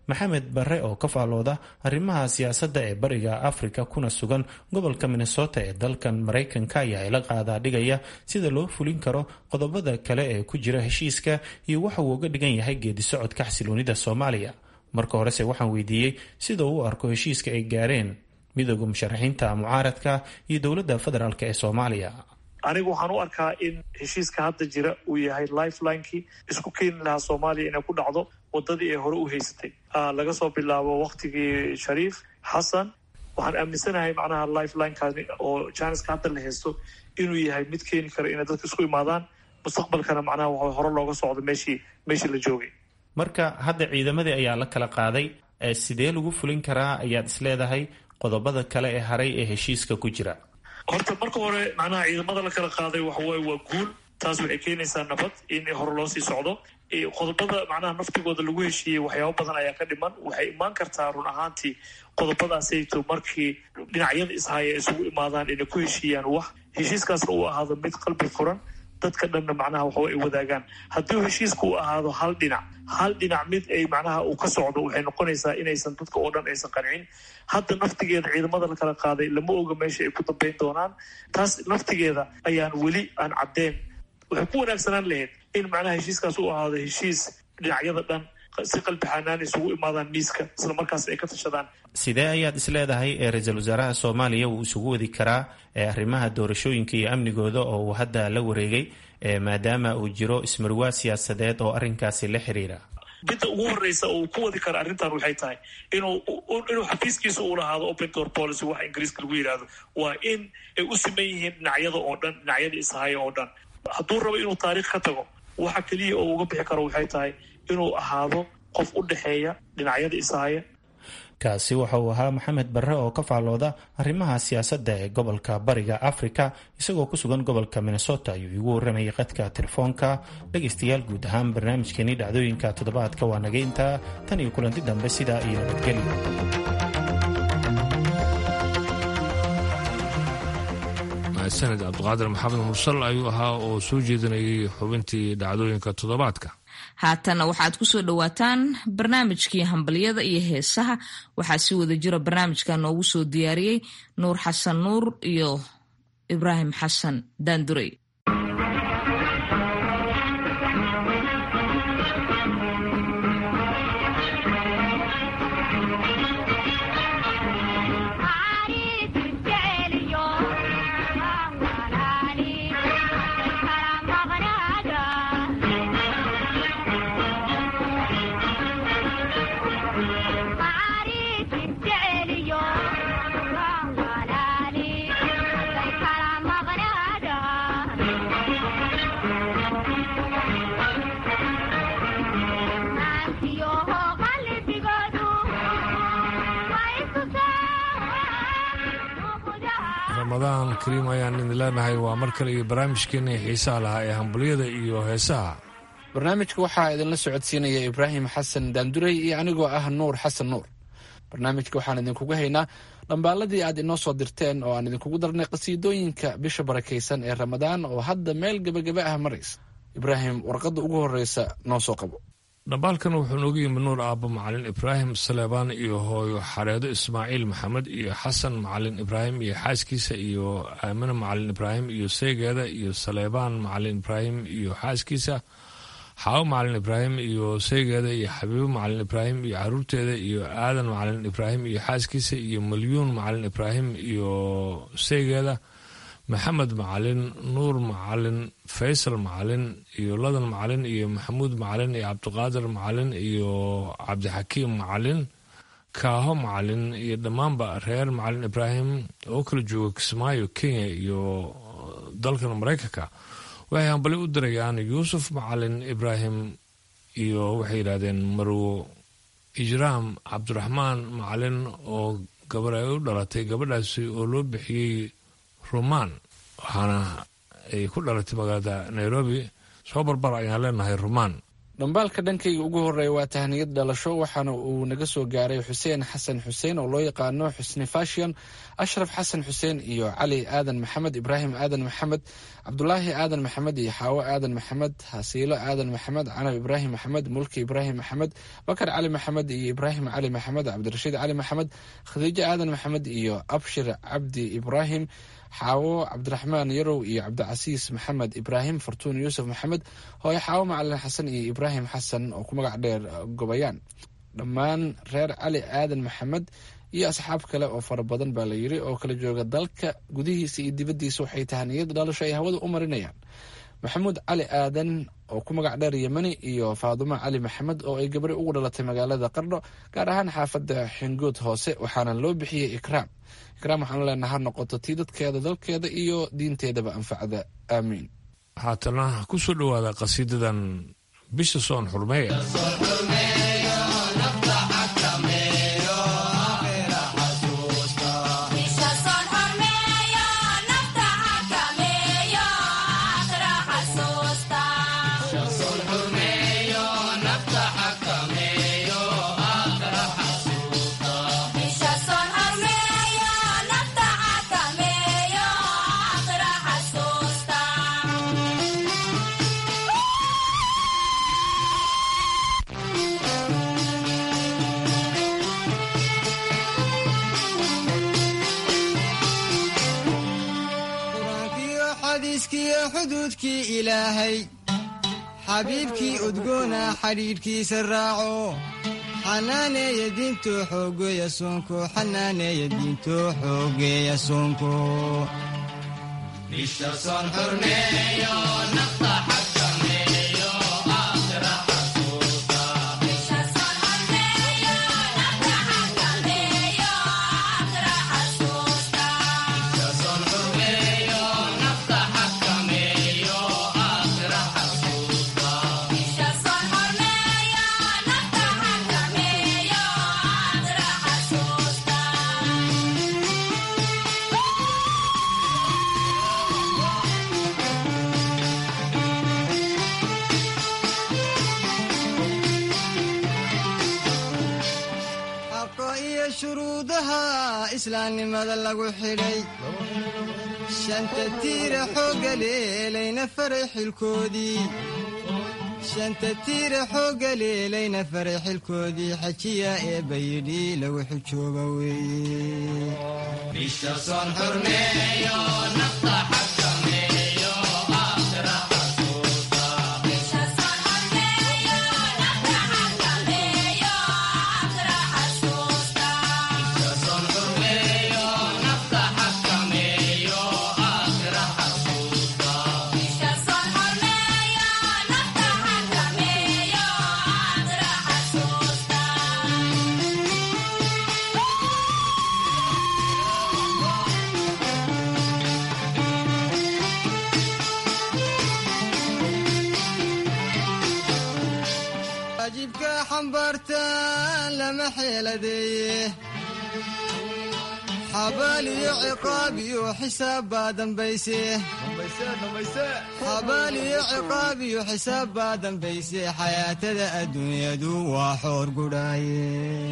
maxamed barre oo ka faalooda arrimaha siyaasadda ee bariga afrika kuna sugan gobolka minnesota ee dalkan maraykanka ayaa ila qaadaa dhigaya sida loo fulin karo qodobada kale ee ku jira heshiiska iyo waxa uu uga dhigan yahay geedi socodka xasiloonida soomaaliya marka horese waxaan weydiiyey sida uu u arko heshiiska ay gaareen midooda musharaxiinta mucaaradka iyo dowladda federaalk ee soomaaliya anigu waxaan u arkaa in heshiiska hadda jira uu yahay lifelinekii isku keeni lahaa soomaaliya inay ku dhacdo wadadii ay hore u haysatay laga soo bilaabo waktigii shariif xasan waxaan aaminsanahay macnaha lifelinekaani oo janiska hadda la haysto inuu yahay mid keeni kara inay dadka isku imaadaan mustaqbalkana macnaha waxa hore looga socdo meeshii meeshii la joogay marka hadda ciidamadii ayaa la kala qaaday sidee lagu fulin karaa ayaad isleedahay qodobada kale ee haray ee heshiiska ku jira horta marka hore macnaha ciidamada la kala qaaday waxawaaye waa guul taas waxay keenaysaa nabad in hore loo sii socdo qodobada macnaha naftigooda lagu heshiiyey waxyaabo badan ayaa ka dhiman waxay imaan kartaa run ahaantii qodobadaasayto markii dhinacyada ishaya isugu imaadaan inay ku heshiiyaan wax heshiiskaasna uu ahaado mid qalbi furan dadka dhanna macnaha waxawa ay wadaagaan haddii heshiiska uu ahaado hal dhinac hal dhinac mid ay macnaha uu ka socdo waxay noqonaysaa inaysan dadka oo dhan aysan qancin hadda naftigeeda ciidamada la kala qaaday lama oga meesha ay ku dambeyn doonaan taas naftigeeda ayaan weli aan caddeen waxay ku wanaagsanaan lahayd in macnaha heshiiskaas uu ahaado heshiis dhinacyada dhan si qalbi xanaan isugu imaadaan miiska isla markaas ay ka tashadaan sidee ayaad isleedahay ee ra-iisul wasaaraha soomaaliya uu isugu wadi karaa ee arrimaha doorashooyinka iyo amnigooda oo uu hadda la wareegay maadaama uu jiro ismarwaa siyaasadeed oo arrinkaasi la xiriira midda ugu horeysa uu ku wadi kara arrintan waxay tahay inuu inuu xafiiskiisa uu lahaado open door policy waxa ingiriiska lagu yidhaahdo waa in ay u siman yihiin dhinacyada oo dhan dhinacyada ishaya oo dhan hadduu rabo inuu taariikh ka tago waxa keliya oo uga bixi karo waxay tahay inuu ahaado qof u dhexeeya dhinacyada ishaya kaasi waxa uu ahaa maxamed barre oo ka faallooda arrimaha siyaasadda ee gobolka bariga afrika isagoo ku sugan gobolka minnesota ayuu igu warramayay qadka telefoonka dhegaystayaal guud ahaan barnaamijkeenii dhacdooyinka toddobaadka waa naga intaa tan iyo kulanti dambe sidaa iyo nabadgelyo sanad cabdiqaadir maxamed mursal ayuu ahaa oo soo jeedinayay xubintii dhacdooyinka toddobaadka haatana waxaad ku soo dhowaataan barnaamijkii hambalyada iyo heesaha waxaa si wada jira barnaamijka noogu soo diyaariyey nuur xasan nuur iyo ibraahim xasan daandurey ramadaan kariim ayaan idin leenahay waa mar kale iyo barnaamijkeennii xiisaha lahaa ee hambalyada iyo heesaha barnaamijka waxaa idinla socodsiinaya ibraahim xasan daandurey iyo anigoo ah nuur xasan nuur barnaamijka waxaan idinkugu haynaa dhambaaladii aad inoo soo dirteen oo aan idinkugu darnay qasiidooyinka bisha barakaysan ee ramadaan oo hadda meel gebagaba ah maraysa ibraahim warqadda ugu horreysa noo soo qabo dhambaalkan wuxuu noogu yimi nuur aabbo macalin ibraahim saleebaan iyo hooyo xareedo ismaaciil maxamed iyo xasan macalin ibraahim iyo xaaskiisa iyo aamine macalin ibraahim iyo seygeeda iyo saleebaan macalin ibraahim iyo xaaskiisa xaawo macalin ibraahim iyo seygeeda iyo xabiibo macalin ibraahim iyo caruurteeda iyo aadan macalin ibraahim iyo xaaskiisa iyo malyuun macalin ibraahim iyo seygeeda maxamed macalin nuur macalin faysal macalin iyo ladan macalin iyo maxamuud macalin iyo cabdiqaadir macalin iyo cabdixakiim macalin kaaho macalin iyo dhammaanba reer macalin ibraahim oo kala jooga kismaayo kenya iyo dalkan maraykanka waxay hambali u dirayaan yuusuf macalin ibraahim iyo waxay yidhahdeen marwo ijraam cabdiraxmaan macalin oo gabar ay u dhalatay gabadhaasi oo loo bixiyey rumaan waxaana ay ku dhalatay magaalada nairobi soo barbar ayaan leenahay rumaan dhambaalka dhankayga ugu horeeya waa tahniyad dhalasho waxaana uu naga soo gaaray xuseen xasan xuseen oo loo yaqaano xusni fashion ashraf xasan xuseen iyo cali aadan maxamed ibraahim aadan maxamed cabdulaahi aadan maxamed iyo xaawo aadan maxamed hasiilo aadan maxamed canab ibraahim maxamed mulki ibraahim maxamed bakar cali maxamed iyo ibraahim cali maxamed cabdirashiid cali maxamed khadiijo aadan maxamed iyo abshir cabdi ibraahim xaawo cabdiraxmaan yarow iyo cabdicasiis maxamed ibraahim fartuun yuusuf maxamed hooye xaawo macalin xasan iyo ibraahim xasan oo ku magac dheer gobayaan dhammaan reer cali aadan maxamed iyo asxaab kale oo fara badan baa la yiri oo kala jooga dalka gudihiisa iyo dibaddiisa waxay tahaniyad dhalasho ay hawada u marinayaan maxamuud cali aadan oo ku magac dheer yemani iyo faadumo cali maxamed oo ay gabri ugu dhalatay magaalada qardho gaar ahaan xaafadda xingood hoose waxaana loo bixiyey ikraam ikraam waxaan leenaha ha noqoto tii dadkeeda dalkeeda iyo diinteedaba anfacda aamiin haatana ku soo dhowaada qasiidadan bisha soon xurmeeye xuduudkii ilaahay xabiibkii udgoona xidhiidhkiisa raaco xanaaneeya diinto xoogeeya soonko xanaaneeya diinto xoogeeya soonko shuruudaha islaamnimada lagu xidhay shanta tiira xooga leelayna faray xilkoodii shanta tiira xooga leelayna faray xilkoodii xajiya ee bayidhi lagu xujooba weeye waajibka xambaartaan lama xeeladeeye xabaal iyo ciqaab iyo xisaab baa dambayse xabaal iyo ciqaab iyo xisaab baa dambayse xayaatada adduunyadu waa xoor gudhaaye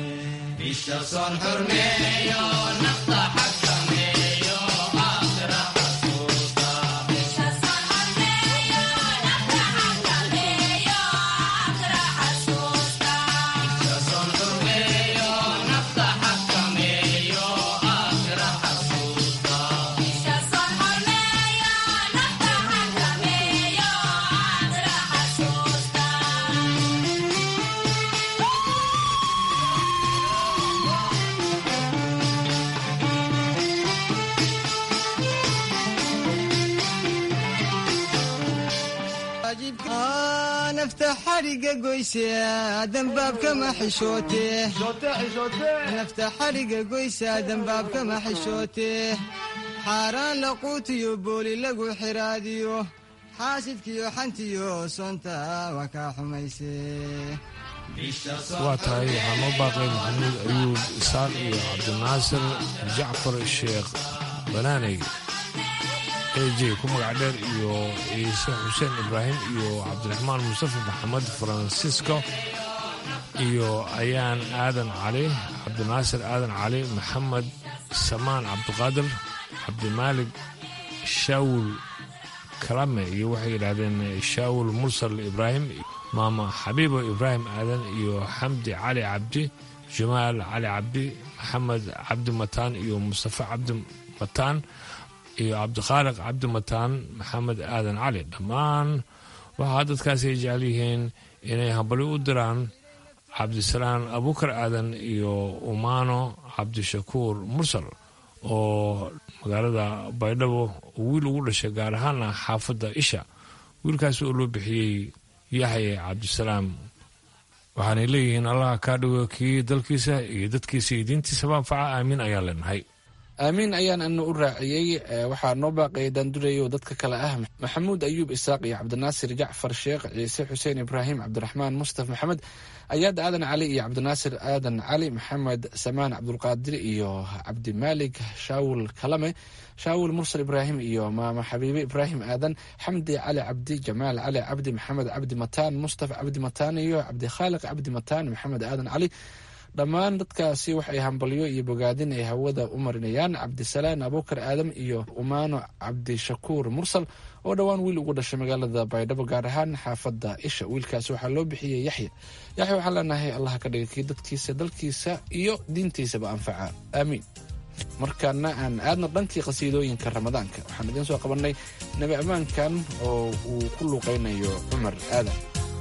nafta xadhiga goyse dambaabkama xishoote nafta xadhiga goysa dambaabkama xishoote xaaraan laquutiyo booli lagu xiraadiyo xaasidkiyo xantiyo soonta waa kaa xumayse waa tahay waxaa noo baaqay maxamuud ayuub isaaq iyo cabdinaasir jacfar sheekh banaaney ej ku magac dheer iyo ciise xuseen ibraahim iyo cabdiraxmaan mustafa maxamed farancisco iyo ayaan aadan cali cabdinaasir aadan cali maxamed samaan cabdiqaadir cabdimaalig shaawul kalame iyo waxay yidhaahdeen shaawul mursal ibraahim maama xabiibo ibraahim aadan iyo xamdi cali cabdi jamaal cali cabdi maxamed cabdi mataan iyo mustafa cabdi mataan iyo cabdikhaaliq cabdi mataan maxamed aadan cali dhammaan waxaa dadkaasi ay jecel yihiin inay hambali u diraan cabdisalaan abuukar aadan iyo umaano cabdishakuur mursal oo magaalada baydhabo wiil ugu dhashay gaar ahaana xaafadda isha wiilkaas oo loo bixiyey yaxye cabdisalaam waxaanay leeyihiin allaha kaa dhigo kii dalkiisa iyo dadkiisa iyo diintiisaba anfaca aamiin ayaan leenahay aamiin ayaan ana u raaciyey waxaa noo baaqaya daanduraya oo dadka kale ah maxamuud ayuub isaaq iyo cabdinaasir jacfar sheekh ciise xuseen ibraahim cabdiraxmaan mustaf maxamed ayaad aadan cali iyo cabdinaasir aadan cali maxamed samaan cabdulqaadir iyo cabdimaalig shaawul kalame shaawul mursal ibraahim iyo maama xabiibe ibraahim aadan xamdi cali cabdi jamaal cali cabdi maxamed cabdi mataan mustafa cabdi mataan iyo cabdikhaaliq cabdi mataan maxamed aadan cali dhammaan dadkaasi waxay hambalyo iyo bogaadin ay hawada u marinayaan cabdisalaan abuukar aadam iyo umaano cabdishakuur mursal oo dhowaan wiil ugu dhashay magaalada baydhabo gaar ahaan xaafadda isha wiilkaasi waxaa loo bixiyey yaxya yaxya waxaan leenahay allah ka dhiga kii dadkiisa dalkiisa iyo diintiisaba anfaca aamiin markaana aan aadna dhankii qhasiidooyinka ramadaanka waxaan idiin soo qabannay nebi ammaankan oo uu ku luuqaynayo cumar aadan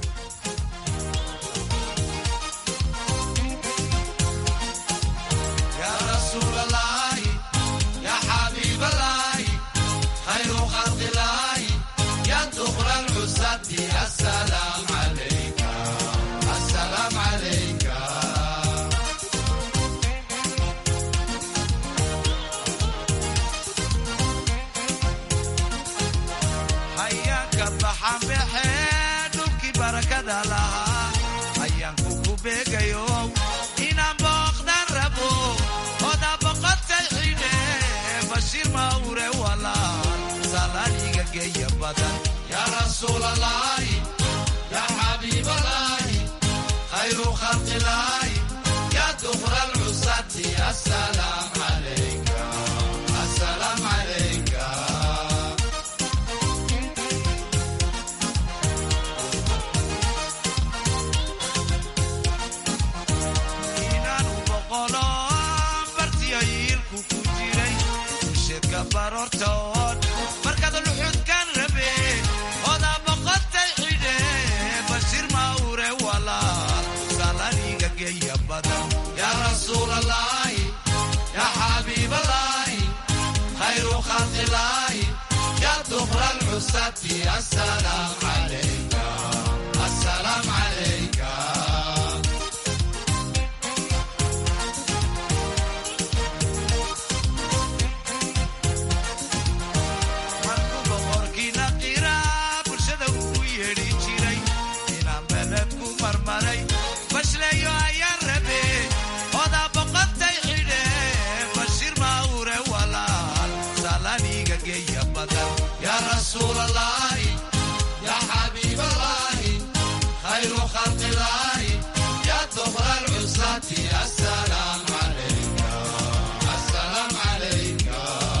hayaanka baxanbaxe dhulkii barakada lahaa hayaanku ku beegayo inaan booqdan rabo oda boqotay xidhe bashiir mawre walaal salaaniga geeya badan yaa rasuulalaahi yaa xabiibalaahi khayru khalqilaahi yaa dukra alcusati asalaam calayka asalaam calayka inaanu boqolo bartiyo yiilku ku jiray usheedka baroortood markaad luxudkan rabe odaa boqotay xidhe bashiir mawre walaal salaniga geeya badan yaa rasuulalaahi yaa xabiibalaahi khayru khalqilaahi yaa dukra alcusati asalaam calayka asalaam calayka markuu boqorkiina qira bulshada uu yeedhi jiray inaan beled ku marmaray bashleeyo ayaan rabe odaa boqotay xidhe bashiir mawre walaal salaniga geeya badan yaa rasuulalaahi yaa xabiibalaahi khayru khalqilaahi yaa dukra alcusati asalaam calayka asalaam calayka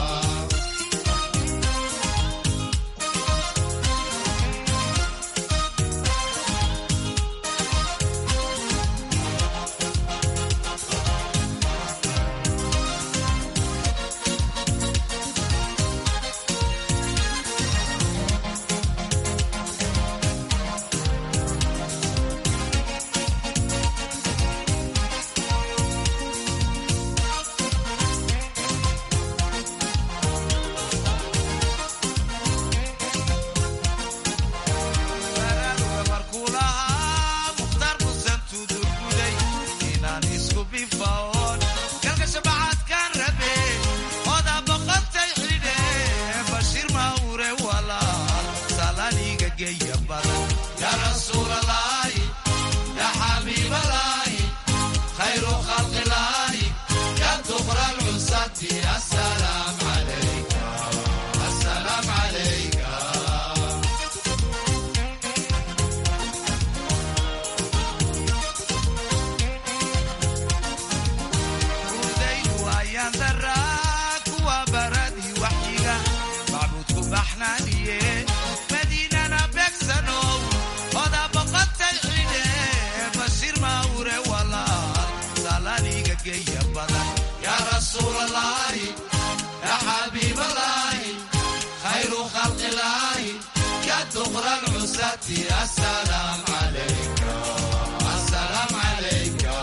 baraaruga markuu lahaa mukhtaar musan tudurguday inaan isku bifaoon galgasha bacadkaan rabe odaa boqotay xidhe bashiir mawre walaal salaniga geeya badan yaa rasuulalaahi yaa xabiibalaahi khayru khalqilaahi yaa dukra alcusati asalaam calayka asalaam ayaan daraa kuwa baradii waxyiga macbuudku baxnaaniye madiinana beegsanow oda boqotay xidhe bashiir mawre walaal salaniga geeya badan yaa rasuulalaahi yaa xabiibalaahi khayru khalqilaahi ya duqra lcusati asalaam calayka asalaam calayka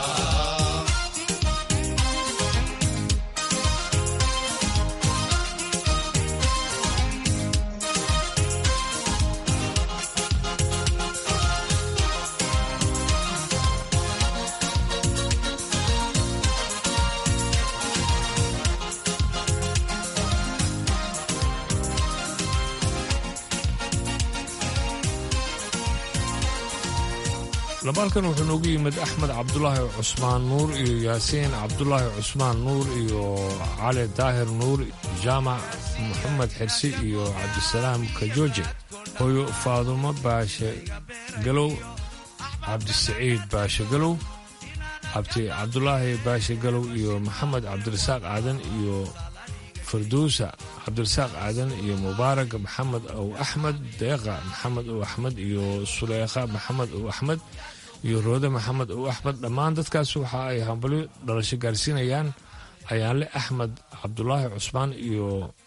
labaalkan wuxuu noogu yimid axmed cabdulaahi cusmaan nuur iyo yaasiin cabdulaahi cusmaan nuur iyo cali daahir nuur jaamac maxamed xirsi iyo cabdisalaam kajooje hooyo faadumo baashe galow cabdisaciid baashe galow cabdi cabdulaahi baashe galow iyo maxamed cabdirasaaq aadan iyo farduusa cabdirasaaq aadan iyo mubaarak maxamed ow axmed deeqa maxamed ow axmed iyo suleekha maxamed ow axmed iyo roode maxamed ow axmed dhammaan dadkaas waxa ay hambalyo dhalasho gaarsiinayaan ayaanle axmed cabdulaahi cusmaan iyo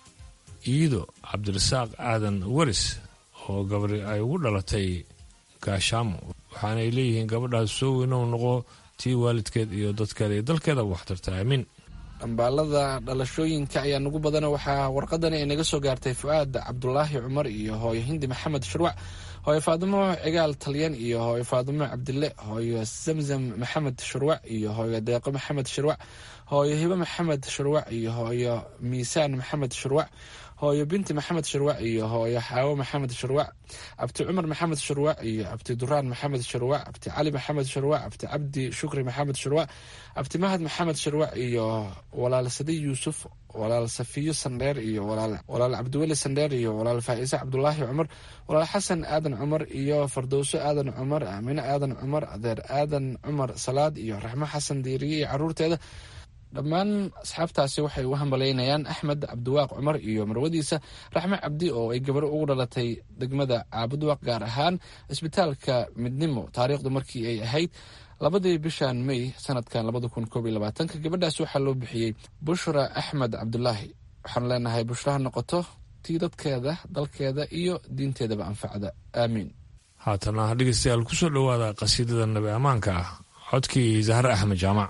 iido cabdirasaaq aadan waris oo gabari ay ugu dhalatay gaashaamo waxaanay leeyihiin gabadhaas soo weynow noqo tii waalidkeed iyo dadkeeda iyo dalkeeda waxtarta aamiin dhambaalada dhalashooyinka ayaa nugu badana waxaa warqadani ay naga soo gaartay fu-aad cabdulaahi cumar iyo hooyo hindi maxamed shurwac hooyo faadimo cigaal talyan iyo hooyo faadimo cabdille hooyo zamzam maxamed shurwac iyo hooyo deeqo maxamed shurwac hooyo hibo maxamed shurwac iyo hooyo miisaan maxamed shurwac hooyo binti maxamed shurwac iyo hooyo xaawo maxamed shurwac abti cumar maxamed shurwac iyo abti duraan maxamed shurwac abti cali maxamed shurwac abti cabdi shukri maxamed shurwac abti mahad maxamed shurwac iyo walaal sadi yuusuf walaal safiyo sandheer iyo walaal cabdiweli sandheer iyo walaal faa'iise cabdulaahi cumar walaal xasan aadan cumar iyo fardowso aadan cumar aamine aadan cumar adeer aadan cumar salaad iyo raxmo xasan diiriye iyo caruurteeda dhammaan asxaabtaasi waxay u hambalaynayaan axmed cabdiwaaq cumar iyo marwadiisa raxme cabdi oo ay gabaro ugu dhalatay degmada caabudwaaq gaar ahaan isbitaalka midnimo taariikhdu markii ay ahayd labadii bishan may sanadkan labada kun koob iyo labaatanka gabadhaas waxaa loo bixiyey bushra axmed cabdulaahi waxaanu leenahay bushraha noqoto tii dadkeeda dalkeeda iyo diinteedaba anfacda aamiin haatana dhegeystayaal kusoo dhowaada qasiidada nabi ammaanka ah codkii zahre axmed jaamac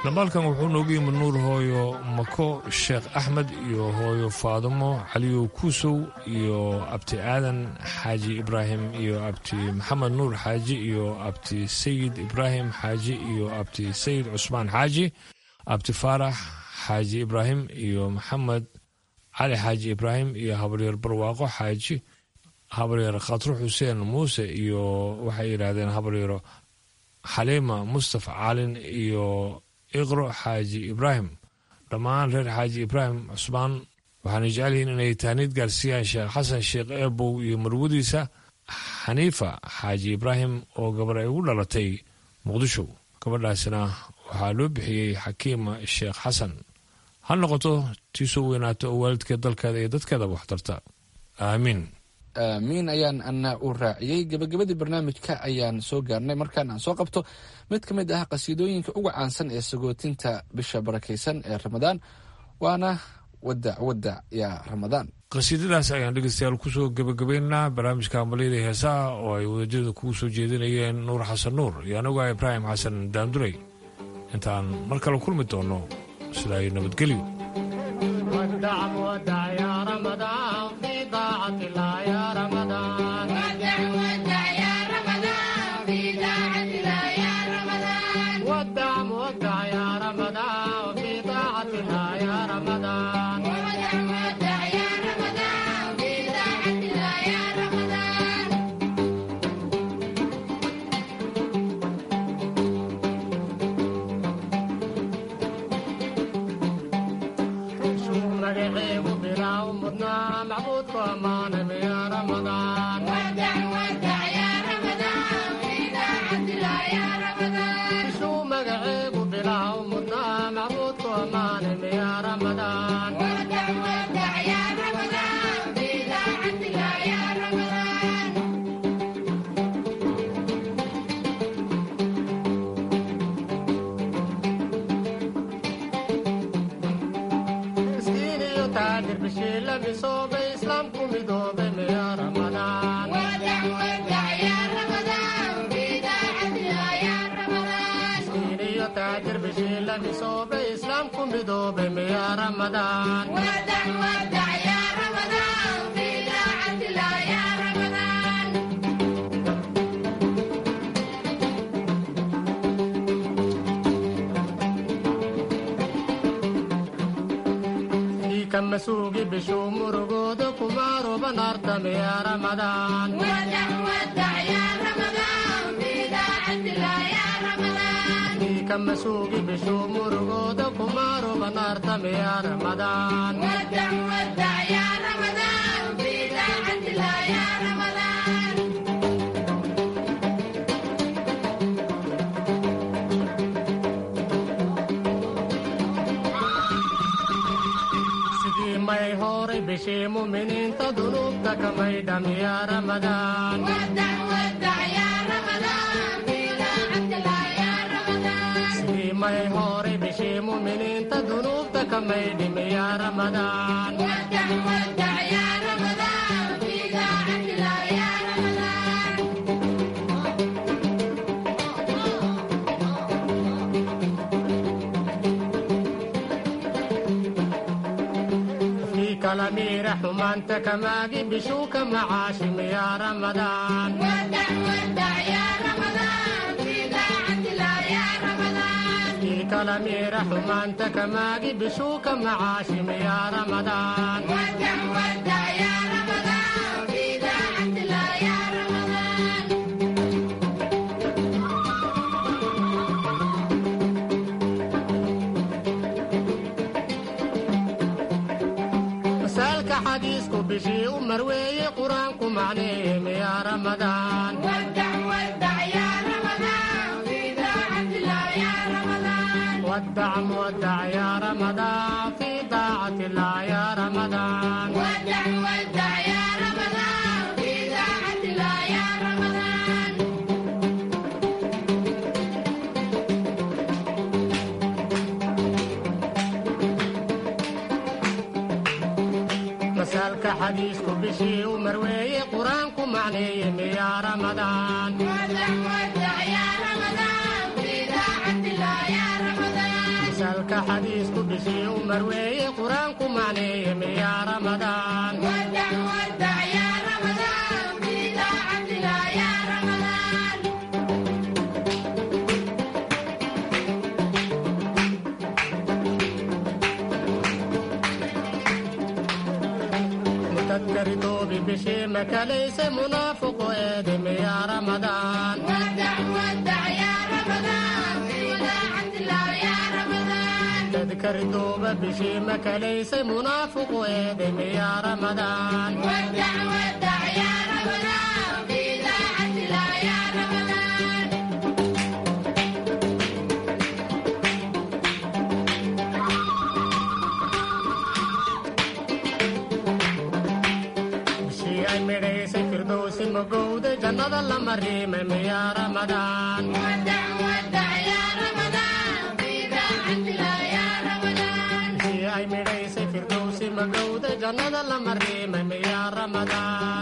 dhambaalkan wuxuu nooga yimid nuur hooyo mako sheekh axmed iyo hooyo faadimo caliyow kuusow iyo abti aadan xaaji ibraahim iyo abti maxamed nuur xaaji iyo abti sayid ibraahim xaaji iyo abti sayid cusmaan xaaji abti faarax xaaji ibraahim iyo maxamed cali xaaji ibraahim iyo habaryar barwaaqo xaaji habaryar khatro xuseen muuse iyo waxay yidhaahdeen habaryaro xaliima mustafa caalin iyo iqro xaaji ibraahim dhammaan reer xaaji ibraahim cusmaan waxaana jecel yihiin inay taaniid gaarsiiyaan sheekh xasan sheekh eebow iyo marwadiisa xaniifa xaaji ibraahim oo gabar ay ugu dhalatay muqdisho gabadhaasina waxaa loo bixiyey xakiima sheekh xasan ha noqoto tii soo weynaato oo waalidkeed dalkeeda iyo dadkeedaba waxtarta aamiin aamiin ayaan ana u raaciyey gebagabadii barnaamijka ayaan soo gaarnay markaan aan soo qabto mid ka mid ah qasiidooyinka uga caansan ee sagootinta bisha barakaysan ee ramadaan waana wadac wadac yaa ramadaan qasiidadaas ayaan dhegeystayaal kusoo gebagabaynaa barnaamijka ambaliyada heesaha oo ay wadajirada kugu soo jeedinayeen nuur xasan nuur iyo anagu ah ibraahim xasan daandurey intaan mar kale kulmi doonno sidaa iyo nabadgelyo masuugi bishuu murugooda kumaaruba naartamiya ramadaan ka masuugi bishuu murugooda kumaaruba naartamiya ramadaan may horay bishii muminiinta dunuubta kamay dhamiya ramadaan sidii may horay bishii muminiinta dunuubta kamay dhimiya ramadaan kalamiira xumaanta kamaagi bishuu ka macaashim yaa ramadaan kii kalamiira xumaanta kamaagi bishuu ka macaashim yaa ramadaan masaalka xadiisku bishii u marweeye qur-aanku macneeyem yaa ramadaan wadac muwadac yaa ramadaan fii daacati illah yaa ramadaan masaalka xadiisku bishii u marweeye qur-aanku macneeyem yaa ramadaan xadiisku bishii u marweeye qur-aanku macneeye miyaa ramadaan mutadkaridoobi bishii makalayse munaafuqu eede miyaa ramadaan tadkaridooba bishii makalaysay munaafuqu eede miyaa ramadaan bishii ay midhaysay firdowsi magowda jannada lama riimay miyaa ramadaan bishii ay midhaysay firdowsi magowda jannada lama riimay miyaa ramadaan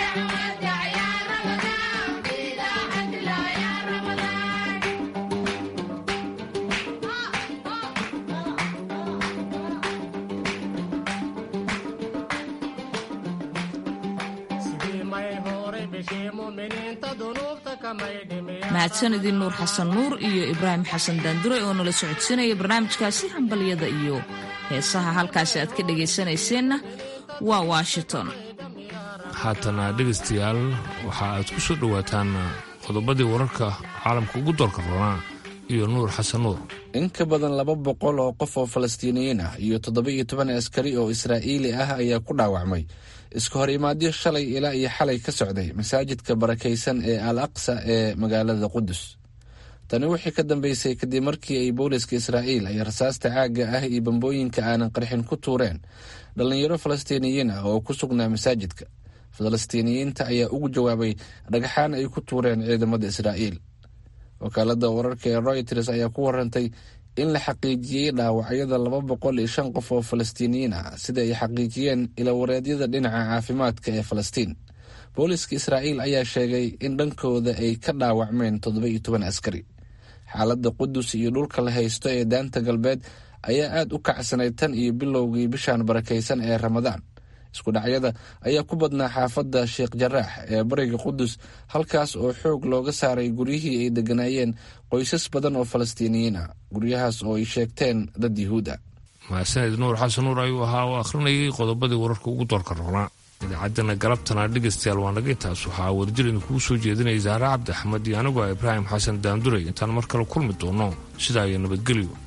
sidii may horay bishii muminiinta dunuubta kamay dhimiyaa mahadsanidii nuur xasan nuur iyo ibraahim xasan daandure oo nala socodsiinaya barnaamijkaasi hambalyada iyo heesaha halkaasi aad ka dhegaysanayseena waa washington haatana dhegaystayaal waxa aad ku soo dhowaataan qodobadii wararka caalamka ugu doorka roonaa iyo nuur xasan nuur in ka badan laba boqol oo qof oo falastiiniyiin ah iyo toddoba-iyo toban askari oo israa'iili ah ayaa ku dhaawacmay iska hor imaadyo shalay ilaa iyo xalay ka socday masaajidka barakaysan ee al aqsa ee magaalada qudus tani wixii ka dambeysay kadib markii ay booliska israa'iil ay rasaasta caagga ah iyo bambooyinka aanan qarxin ku tuureen dhallinyaro falastiiniyiin ah oo ku sugnaa masaajidka falastiiniyiinta ayaa ugu jawaabay dhagaxaan ay ku tuureen ciidamada israa'iil wakaalada wararka ee royters ayaa ku warantay in la xaqiijiyey dhaawacyada laba boqol iyo shan qof oo falastiiniyiin ah sida ay xaqiijiyeen ilawareedyada dhinaca caafimaadka ee falastiin booliska israa'iil ayaa sheegay in dhankooda ay ka dhaawacmeen toddoba iyo toban askari xaaladda qudus iyo dhulka la haysto ee daanta galbeed ayaa aad u kacsanayd tan iyo bilowgii bishan barakaysan ee ramadaan isku dhacyada ayaa ku badnaa xaafadda sheekh jaraax ee bariga qudus halkaas oo xoog looga saaray guryihii ay degganaayeen qoysas badan oo falastiiniyiin ah guryahaas oo ay sheegteen dad yuhuud ah mahadsaned nuur xasan nuur ayuu ahaa oo akhrinayay qodobadii wararka ugu doorka roonaa idaacadana galabtana dhegaystayaal waa naga intaas waxaa warjir idinkugu soo jeedinaya zahra cabdi axmed iyo anigoo ibraahim xasan daanduray intaan mar kale kulmi doono sidaa iyo nabadgelyo